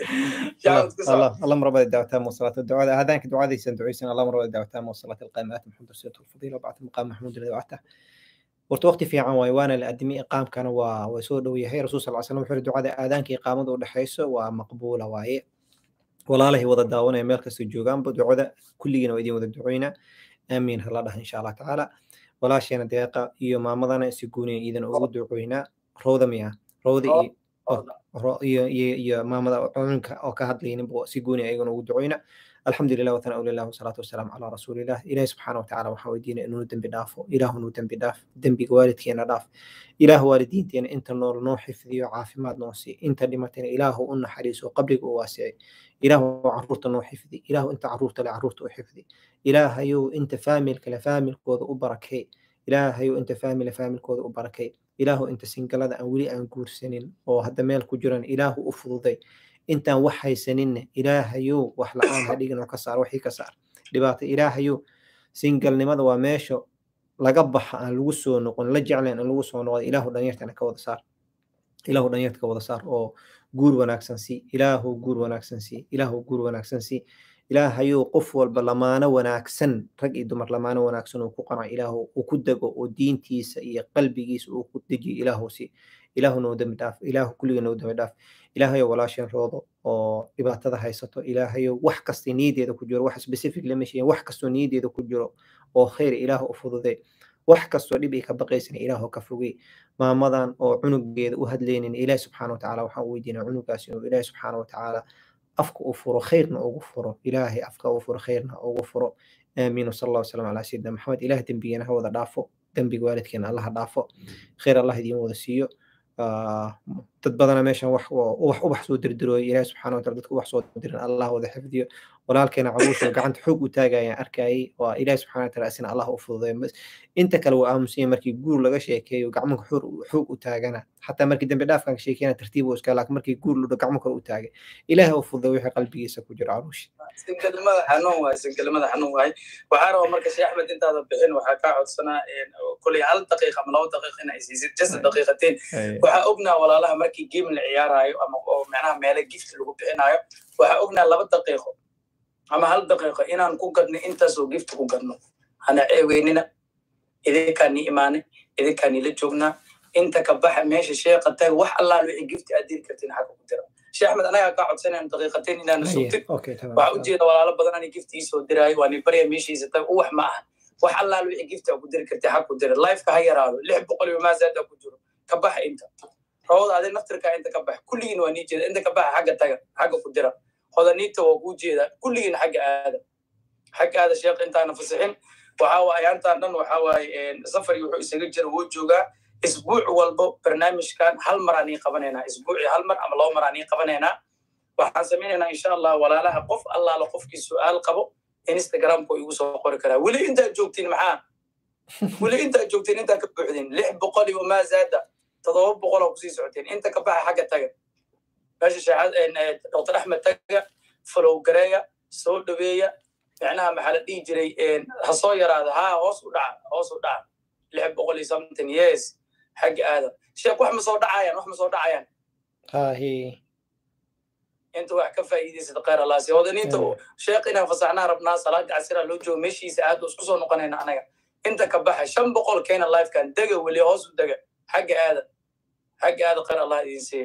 اللهم رب الدعوات والصلاة والدعاء هذانك دعاء ذي سندعيسن اللهم رب الدعوات والصلاة القائمات محمد رسول الفضيلة وبعد مقام محمود الذي وعدته ورت وقتي في عن وانا الأدمي إقام كان وسود ويهي رسول صلى الله عليه وسلم وحر دعاء آذانك إقامة ودحيسه ومقبولة واي walaalahay wada daawanaya meel kastoo joogaanba ducada kulligiina waa idin wada ducoyna aamiin hala dhaha insha allah tacaala walaasheena deeqa iyo maamadana si gooniya iidan ugu ducoynaa rowda miya rowda iyo iyo iyo iyo maamada cununka oo ka hadlayninba si gooni ayagana ugu ducoyna الحمد لله وثناء لله والصلاة والسلام على رسول الله إلهي سبحانه وتعالى waxaa weydiina inuu dembi dhaafo ilaahunuu dembi dhaaf dembiga waalidkeena dhaaf ilaah waalidiinteena inta nool noo xifdiyo caafimaad noo sii inta dhimatayna ilaahu u naxariiso qabriga u waasicay ilaahu caruurta noo xifdi ilaahu inta caruurta le caruurta u xifdi ilaahayow inta faamilka le faamilkooda u barakay ilaahayow inta faamile faamilkooda u barakay ilaahu inta singalada aan weli aan guursanin oo hadda meel ku jiran ilaahu u fududay intaan wax haysaninna ilaahayow wax la-aan ha dhigin oo ka saar waxii ka saar dhibaato ilaahayow singalnimada waa meesha laga baxa aan lagu soo noqon la jeclayn aan lagu soo noqda ilaahu dhanyartana ka wada saar ilaahu dhanyarta ka wada saar oo guur wanaagsan sii ilaahu guur wanaagsan sii ilaahu guur wanaagsan sii ilaahayow qof walba lamaano wanaagsan rag iyo dumar lamaano wanaagsan uu ku qanco ilaahu uu ku dego oo diintiisa iyo qalbigiisa uu ku dejiyo ilaahu sii ilaahu noo dembi dhaaf ilaahu kulliga noo dembi dhaaf ilaahayow walaasheen roodo oo dhibaatada haysato ilaahayow wax kasta niyadeeda ku jiro wax specific lama sheegin wax kastoo niyadeeda ku jiro oo khayr ilaahu u fududee wax kastoo dhib ay ka baqaysan ilaahu ka fogey maamadan oo cunugeeda u hadlaynin ilaahi subxaana watacaala waxaan u weydiinaa cunugaas inuu ilaahi subxaana watacaala afka u furo khayrna ugu furo ilaahay afka u furo khayrna ugu furo aamiin wasala allah wasalam calaa sayidina maxamed ilaah dembigeena ha wada dhaafo dembiga waalidkeena allaha dhaafo khayr allah idiin wada siiyo dad badana meeshan wax wax ubax soo dirdirooyo ilaahi subxaana wataala dadka ubax soo dirin allah wada xifdiyo walaalkeena caruusha gacanta xoog u taagayaan arkayay waa ilaahi subxaana wataala isna allah u fududeeyo inta kale waa aamusanya markii guur laga sheekeeyo gacmanka xoog u taagana xataa markii dambi dhaafkan ka sheekeyana tartiib u iska laakiin markii guur ludho gacmo kale u taagay ilaahi u fududeeyo wixii qalbigiisa ku jiro caruushi sinkelimada xanuun waay sinkelimada xanuun waay waxaa rabaa marka sheekh axmed intaada bixin waxaa kaa codsanaa koley hal daqiiqa ama laba daqiiqa in ay siisid jasa daqiiqateen waxaa ognaa walaalaha markii game la ciyaarayo ama oo macnaha meelo gift lagu bixinayo waxaa ognaa laba daqiiqo ama hal daqiiqo inaan ku gadno intaasoo gift ku gadno hana ceeweynina idinkaa ni imaanay idinkaa nila joognaa inta ka baxa meesha sheeqa taga wax allaal wixii gift aad diri kartiin xagga ku dira sheekh axmed anagaa kaa codsanayno daqiiqateen inaana sugtin waxaa ujeeda walaalo badan ani gift iisoo diraayo waa ni barya meeshiisa taga uwax ma aha wax allaal wixii gift aa ku diri kartay xag ku dira lifeka ha yaraado lix boqol iyo maasaada ku jiro ka baxa inta rawada adi naftirkaa inta ka baxa kulligiin waa nii jeeda inta ka baxa xagga taga xagga ku dira hodaniita waa kuu jeeda kulligiin xagga aada xagga aada sheekh intaana fasixin waxa waaye aantaan dhan waxa waaye safari wuxuu isaga jira wuu joogaa isbuuc walbo barnaamijkan hal mar aan ii qabanaynaa isbuucii hal mar ama laba mar aan ii qabanaynaa waxaan samaynaynaa insha allah walaalaha qof allaala qofkii su'aal qabo instagramku igu soo qori karaa weli intaad joogtiin maxaa weli intaad joogtiin intaa ka buuxdin lix boqol iyo maa zaada todoba boqol oo kusii socoteen inta ka baxa xagga taga meesha sheexad dr axmed taga falow gareeya soo dhaweeya micnaha maxaa la dhihi jiray ha soo yaraada ha hoos u dhaca hoos u dhaca lix boqol iyo something yes xagga aadam sheek wax ma soo dhacayaan wax ma soo dhacayaan hahi inta wax ka faa'iidaysad khayr allah si hodaniinta sheekh inaan fasaxnaa rabnaa salaada casira loo joogo meeshiisa aad isku soo noqonayna anaga inta ka baxa shan boqol keena lifekan dega weli hoos u dega xagga aada xagga aada khayr allah idin siiya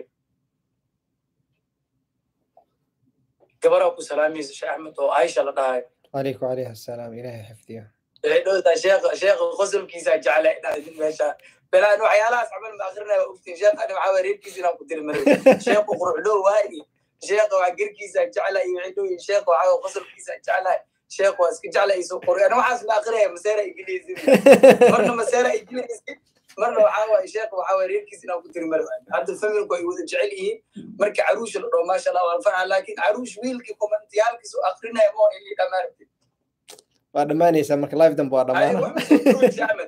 gabaraa ku salaamaysa sheekh axmed oo aisha la dhahayo عليك وعليها السلام إلهي حفظها dhowtaa sheekh sheekh qosolkiisa jecla inaa idin meesha belaan waxyaalahaas camal ma akrinaya ogtiin sheekh ani waxaa reerkiisa inaan ku diri maray sheekhu quruxdhow waayi sheekha waa gerkiisa jecla iyo waxay dhow sheekh waxaa qosolkiisa jeclahay sheekh waa iska jecla isu qori ani waxaas ma akrinaya maseera igilaysin marna maseera igilaysin marna waxaa waaye sheekh waxaa waye reerkiisa inaan ku diri maray hadda familku ay wada jecel yihiin marka caruusha la dhaho maasha allah waan farxa laakiin caruush wiilkii komantiyaalkiisu akrinaya moo ili dhamaartid waa dhammaanaysaa marka live dambe waa dhammaana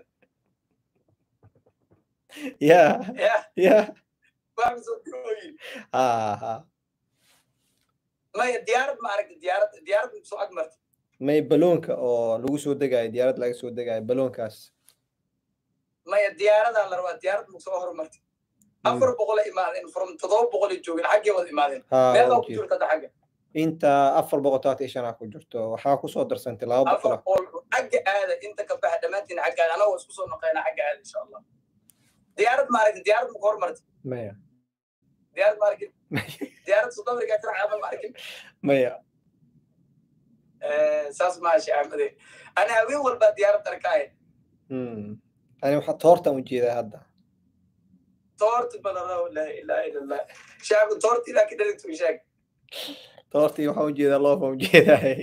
ya ya ha ha maya diyaarad ma aragta diyaarad diyaarad soo ag marta may baloonka oo lagu soo degaayo diyaarad laga soo degaayo baloonkaas maya diyaaradaa la rabaa diyaarad maku soo hormarta afar boqol ay imaadeen from todoba boqol ay joogeen xaggee wada imaadeen meelaa ku jirta hadda xagga inta afar boqol todobaatan iyo shanaa ku jirto waxaa kusoo darsantay laba boqol afar boqol xagga aada inta ka baxa dhammaantiin xagga aada anagoo isku soo noqeynaa xagga aada insha allah diyaarad ma aragti diyaarad maku hormarta maya diyaarad ma arkin diyaarad south africa tirac camal ma arkin maya saas maashi ahmade ani haween walbaa diyaarad arkaaye ani waxaa toortan ujeedaa hadda toorti balaraw laa ilaaha ila allah shacabka toorti ilaa ka dhalagtu sheeg toortii waxaan ujeedaa loofa ujeedahay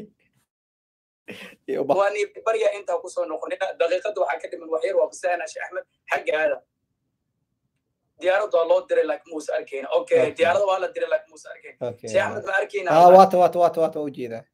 waan barya intaa kusoo noqonina daqiiqada waxaa ka dhiman waxyar waa bisaana sheekh axmed xagga aada diyaaradda waa loo diray laakiin muuse arkayna okay diyaaradda waa la diray laakiin muuse arkayna sheekh axmed ma arkayna ah waata waata waata waata waa ujeedaa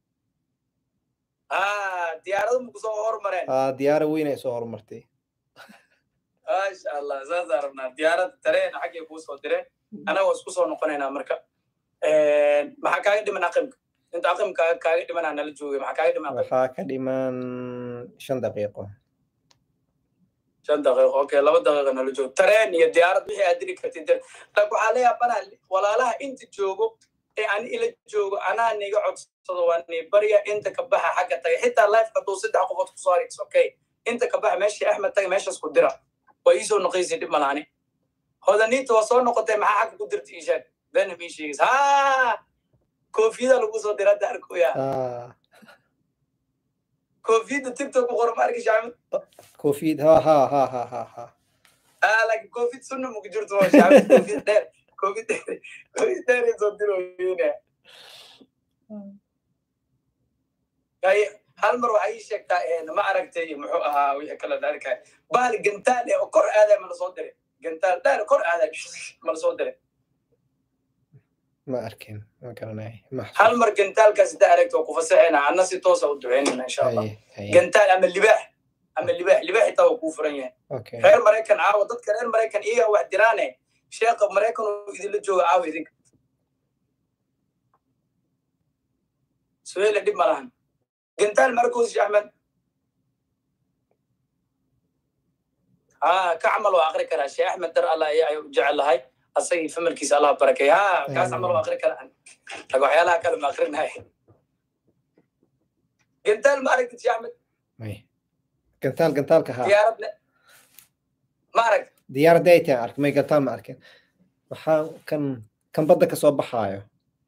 ah diyaaradda ma kusoo hormareen ah diyaara weyn ay soo horumartay maasha allah saasaan rabnaa diyaaradda tareen xaggay kuu soo direen anaga waa isku soo noqonaynaa marka maxaa kaaga dhiman aqimka inta aqimka kaaga dhimanaa nala joogay maxaa kaaga dhiman waxaa ka dhiman shan daqiiqo shan daqiiqo okay laba daqiiqo nala joogo tareen iyo diyaarad wixii aad diri kartid dir laakiin waxaa la yaabanaa walaalaha inta joogo ee ani ila joogo anaa niga codsado waa ni barya inta ka baxa xagga taga xitaa life hadduu saddex qofood kusoo harigis okay inta ka baxa meeshii axmed taga meeshaas ku dira waa iisoo noqoysay dhib malaani hodaniinta waa soo noqotay maxaa xagga ku dirta iishaad bena mii sheegis ha koofiyada lagu soo dira hadda arkoya koofiyada tiktok ku qoran ma arki shacmad koofiyad ha ha ha ha ha ha ah laakiin koofiyad sunna muku jirto waa shacmad koofiyad dheer koofiyad dheer koofiyad dheer ay soo diroyina hay hal mar waxaa ii sheegtaa ma aragtay muxuu ahaa wixii kale dharka bahal gantaal eh oo kor aaday ma lasoo diray gantaal dheer kor aaday ma lasoo diray ma arkin ma garanay hal mar gantaalkaas haddaa aragto waa ku fasaxayna anna si toosa u duceynayna insha allah gantaal ama libaax ama libaax libaax xitaa waa kuu furan yahay reer maraykan caawa dadka reer maraykan iyaga wax diraane sheekha maraykan uu idinla jooga caawa idinka suheyle dhib ma lahan gantaal markoos axmed ha ka camal waa akri karaa sheekh axmed dar allah ayaa u jecel lahay asagii famalkiisa allah barakay ha kaas camal waa akri karaa laga waxyaalaha kale ma akrinahay gantaal ma aragtid sheekh axmed gantaal gantaalka ha diyaarad ma arag diyaaradda ay tahay ark may gantaal ma arkin waxaa kan kan badda ka soo baxaayo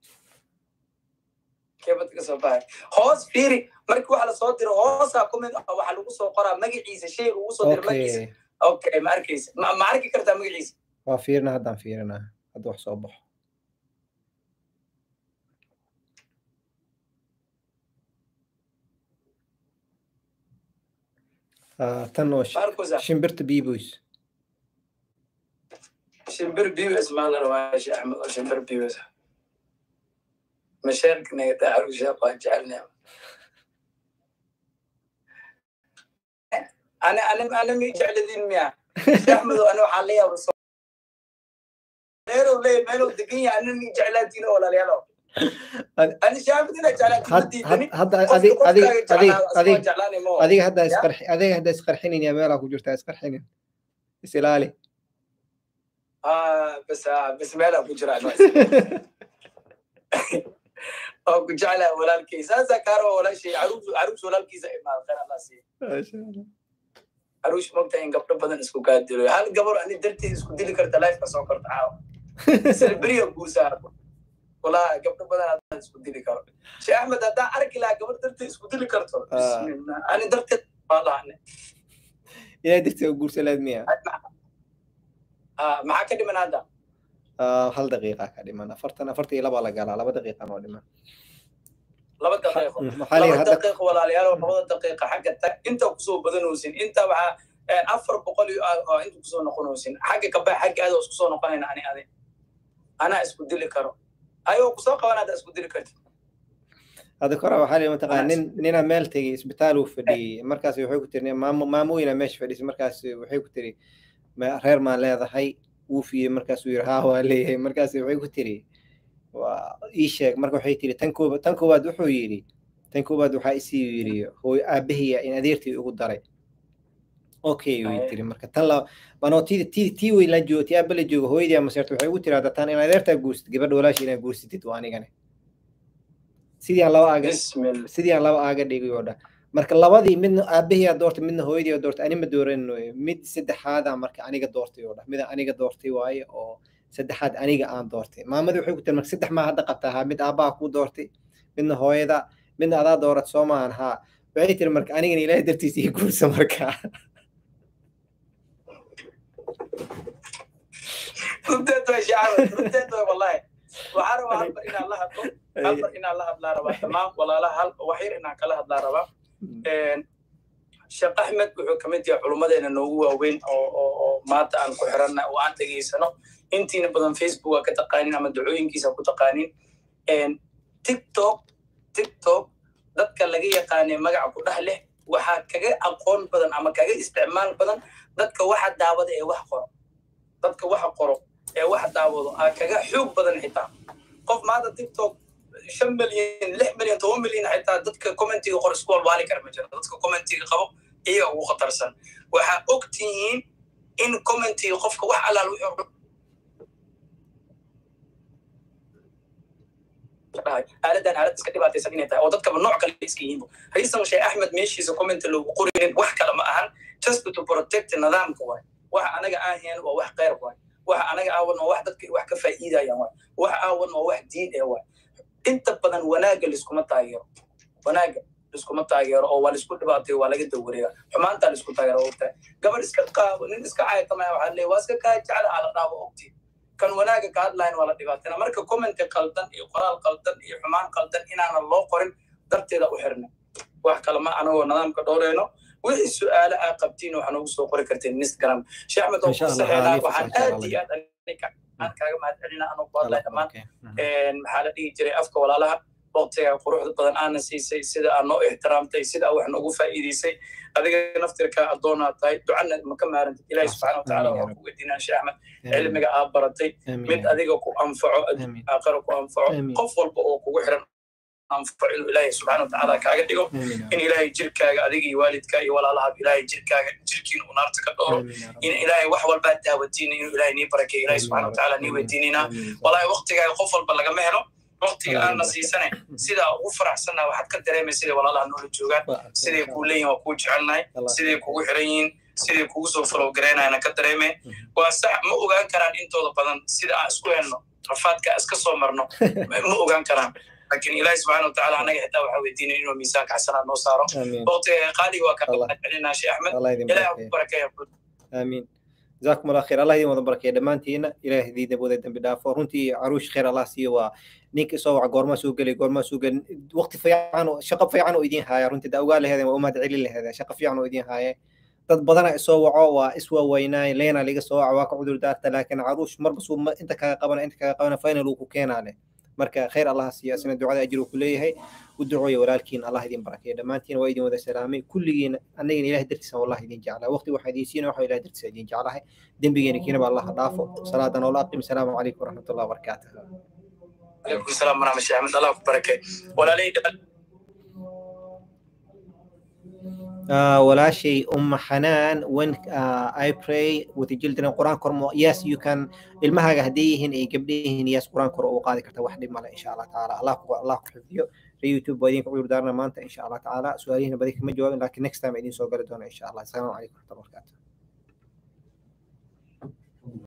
keebadda ka soo baxay hoos fiiri markii waxa lasoo diro hoosaa ku mid ah waxa lagu soo qoraa magaciisa shayga ugu soo diro magaciisa okay ma arkaysa ma arki kartaa magaciisa waa fiirina haddaan fiirinaa hadda wax soo baxo tan oo shimbirta bibus shimbir bibus maa la rabaa sheekh axmed oo shimbir bibus masheerkanaga tacarusha baan jecelnaa ana ana ana mi jecladin miya sheekh axmedo ana waxaa la yaaba meelow leey meelow degan yahay ana mi jeclaatiin oo walaalayaalo ani sheekh axmed ina jeclaatiin adiga hadda isqarxi adiga hadda isqarxinin yaa meelaa ku jirtaa isqarxinin is ilaali bas bas meelaa ku jiraa oo ku jeclaa walaalkay saasaa kaaro walaashay caruus caruus walaalkiisa imaad khayr allah siiya caruus mogta in gabdho badan isku kaa dilo hal gabar ani darteed isku dili karta lifeka soo korta caawa silberiya guusaa walaa gabdho badan haddaan isku dili karo sheekh axmed haddaan arki lahaa gabar darteed isku dili karto bismillah ani darteed waa lahane ilaa darteed u guursalaad miya maxaa ka dhiman hadda hal daqiiqa ka dhiman afartan afartan iyo labaa la galaa laba daqiiqa noo dhiman laba daqiiqo laba daqiiqo walaalayaal labada daqiiqa xagga tag inta kusoo badanoosin inta waxaa afar boqol iyo inta kusoo noqonoosin xagga kabaa xagga aada isku soo noqonayna ani adi anaa isku dili karo ayoo kusoo qaban hadda isku dili karti hadda kora waxaa lii mataqaa nin ninaa meel tegey isbitaal uu fadhiyey markaas waxay ku tiri maamo maamooyina meesha fadhisay markaas waxay ku tiri reer maan leedahay wuufiyey markaasuu yiri haa waa leeyahay markaas waxay ku tiri waa ii sheeg marka waxay tiri tan kooba tan koowaad wuxuu yidhi tan koowaad waxaa isii yidhi hooy aabahiya in adeertii ugu daray okay way tiri marka tan la manoo tii tii tii way la joogo tii aaba la joogo hooyadii ama seerta waxay ugu tiri hadda tan in adeertaa guursid gabadha walaashi inaad guursatid waa anigane sidii aan laba aaga sidii aan laba aaga dhigay oo dhan marka labadii midna aabahiyaa doortay midna hooyadii doortay anima dooranno mid saddexaada marka aniga doortay oo dhan mida aniga doortay waaye oo saddexaad aniga aan doortay maamadii waxay ku tiri marka saddex maa hadda qabtaa haa mid aabbaha kuu doortay midna hooyada midna adaa doorat soo maahan haa waxay tiri marka anigana ilaahay dartiisa ii guursa marka runteed way shacabad runteed way wallahi waxaa rabaa halbar inaan la hadlo halbar inaan la hadlaa rabaa dhammaan walaalaha hal waxyar inaan kala hadlaa rabaa sheekh axmed wuxuu ka mid yahay culummadeena noogu waaweyn oo oo oo maanta aan ku xiranna oo aan dhegaysano intiina badan facebook aa ka taqaanin ama dacooyinkiisa ku taqaanin tiktok tiktok dadka laga yaqaanay magaca ku dhex leh waxaa kaga aqoon badan ama kaga isticmaal badan dadka waxa daawada ee wax qoro dadka waxa qoro ee wax daawado aa kaga xoog badan xitaa qof maanta tiktok shan milyan lix milyan toban milyan xitaa dadka commentiga qor isku walbaali kara ma jiro dadka commentiga qabo iyaga ugu khatarsan waxaa og tihiin in commentiga qofka wax allaal wuxuu aaladan aalad iska dhibaataysan inay tahay oo dadkaba nooc kale iska yihiin raiisan sheekh axmed meeshiisa commenta loogu qorinin wax kale ma ahan just to protect nidaamka waay waxa anaga aan hayn waa wax khayr waay waxa anaga aawan waa wax dadka wax ka faa'iidayaan waay wax aawan waa wax diin ee waay inta badan wanaagga liskuma taageero wanaagga liskuma taageero oo waa laisku dhibaatayo waa laga dawareega xumaantaa laisku taageero ogtahay gabadh iska qaabo nin iska caayatamaya waxaa leeya waa iska kaa jecla aa la dhaabo ogtii kan wanaaga ka hadlayn waa la dhibaatayna marka commenti qaldan iyo qoraal qaldan iyo xumaan qaldan inaanan loo qorin darteeda u xirna wax kale ma anagoo nidaamka dhowreyno wixii su-aale aa qabtiin waxaa noogu soo qori karteen instagram sheekh axmed oo kusaxeelaa waxaan aad iyo aad aan kaaga mahad celina anoo ku hadlay dhammaan maxaa la dhihi jiray afka walaalaha waqtiga quruxda badan aana siisay sida aad noo ixtiraamtay sida aad wax noogu faa'iidaysay adiga naftirka addoonaa tahay ducana maka maarantid ilaahi subxaana watacaala waa ku weydiinaa sheekh axmed cilmiga aad baratay mid adiga ku anfaco aakhira ku anfaco qof walba oo kugu xiran anfaco inuu ilaahi subxaana watacaala kaaga dhigo in ilaahay jirkaaga adiga iyo waalidka iyo walaalahaab ilaahay jirkaaga jirkiina uu naarta ka dhowro in ilaahay wax walbaa daawatiina inuu ilaahay nii barakeeyo ilaahi subxaana watacaala nii weydiinina walaahi waqtigaaga qof walba lagama helo waqtiga aanna siisanay sidaa ugu faraxsannaha waxaad ka dareemay siday walaalaha noola joogaan siday kuu leeyihin waa kuu jecelnahay siday kugu xiran yihiin siday kugu soo falowgaraynayana ka dareemay waa sax ma ogaan karaan intooda badan sida aan isku helno rafaadka iska soo marno ma ogaan karaan laakiin ilaahi subxaana watacaala annaga xitaa waxaa weydiinay inuu miisaanka xasanaad noo saaro waqtiga qaaliga waa kaa celinaa sheekh axmed ilaah ku barakeeya آمين جزاكم الله خير الله يديم وضبرك يا دمانتينا إله دي دبودة دم بدافع رنتي عروش خير الله سيوا نيك سوى قورما سوق لي قورما سوق وقت في عنو شق في عنو يدين هاي رنتي دأوقال هذا وما دعي لي هذا شق في عنو يدين هاي dad badana isoo waco waa iswa weynaay leena liga soo waca waa ka cudur daarta laakiin caruush marba suu inta kaga qabana inta kaga qabana final uu ku keenaa leh marka khayr allah siiya isna ducada ajir uu ku leeyahay u ducooya walaalkiin allah idin barakeeya dhammaantiin waa idin wada salaamay kulligiina annagina ilahay dartiisa wallahi idin jeclaa waqti waxaa idin siina waxa ilahay dartiisa idin jeclahay dembigeena kiinaba allah dhaafo salaada noola aqim asalaamu calaykum waraxmatullahi wabarakaatuh عليكم السلام ورحمة الله وبركاته الله بركة ولا لي Uh, walaashay umma xanaan when uh, i pray with the children quraan kormo yes you can ilmahaaga hadday yihiin ay gabdha yihiin yes quraan kor u qaadi karta wax dhib male insha allah tacaala allah ku allah ku xifdiyo youtube waa idinka cudur daarna maanta insha allah tacaala su-aalihiina badi kama jawaabin laakiin next time idin soo gali doona insha allah asalaamu calaykum waraxmatullahi wabarakatuh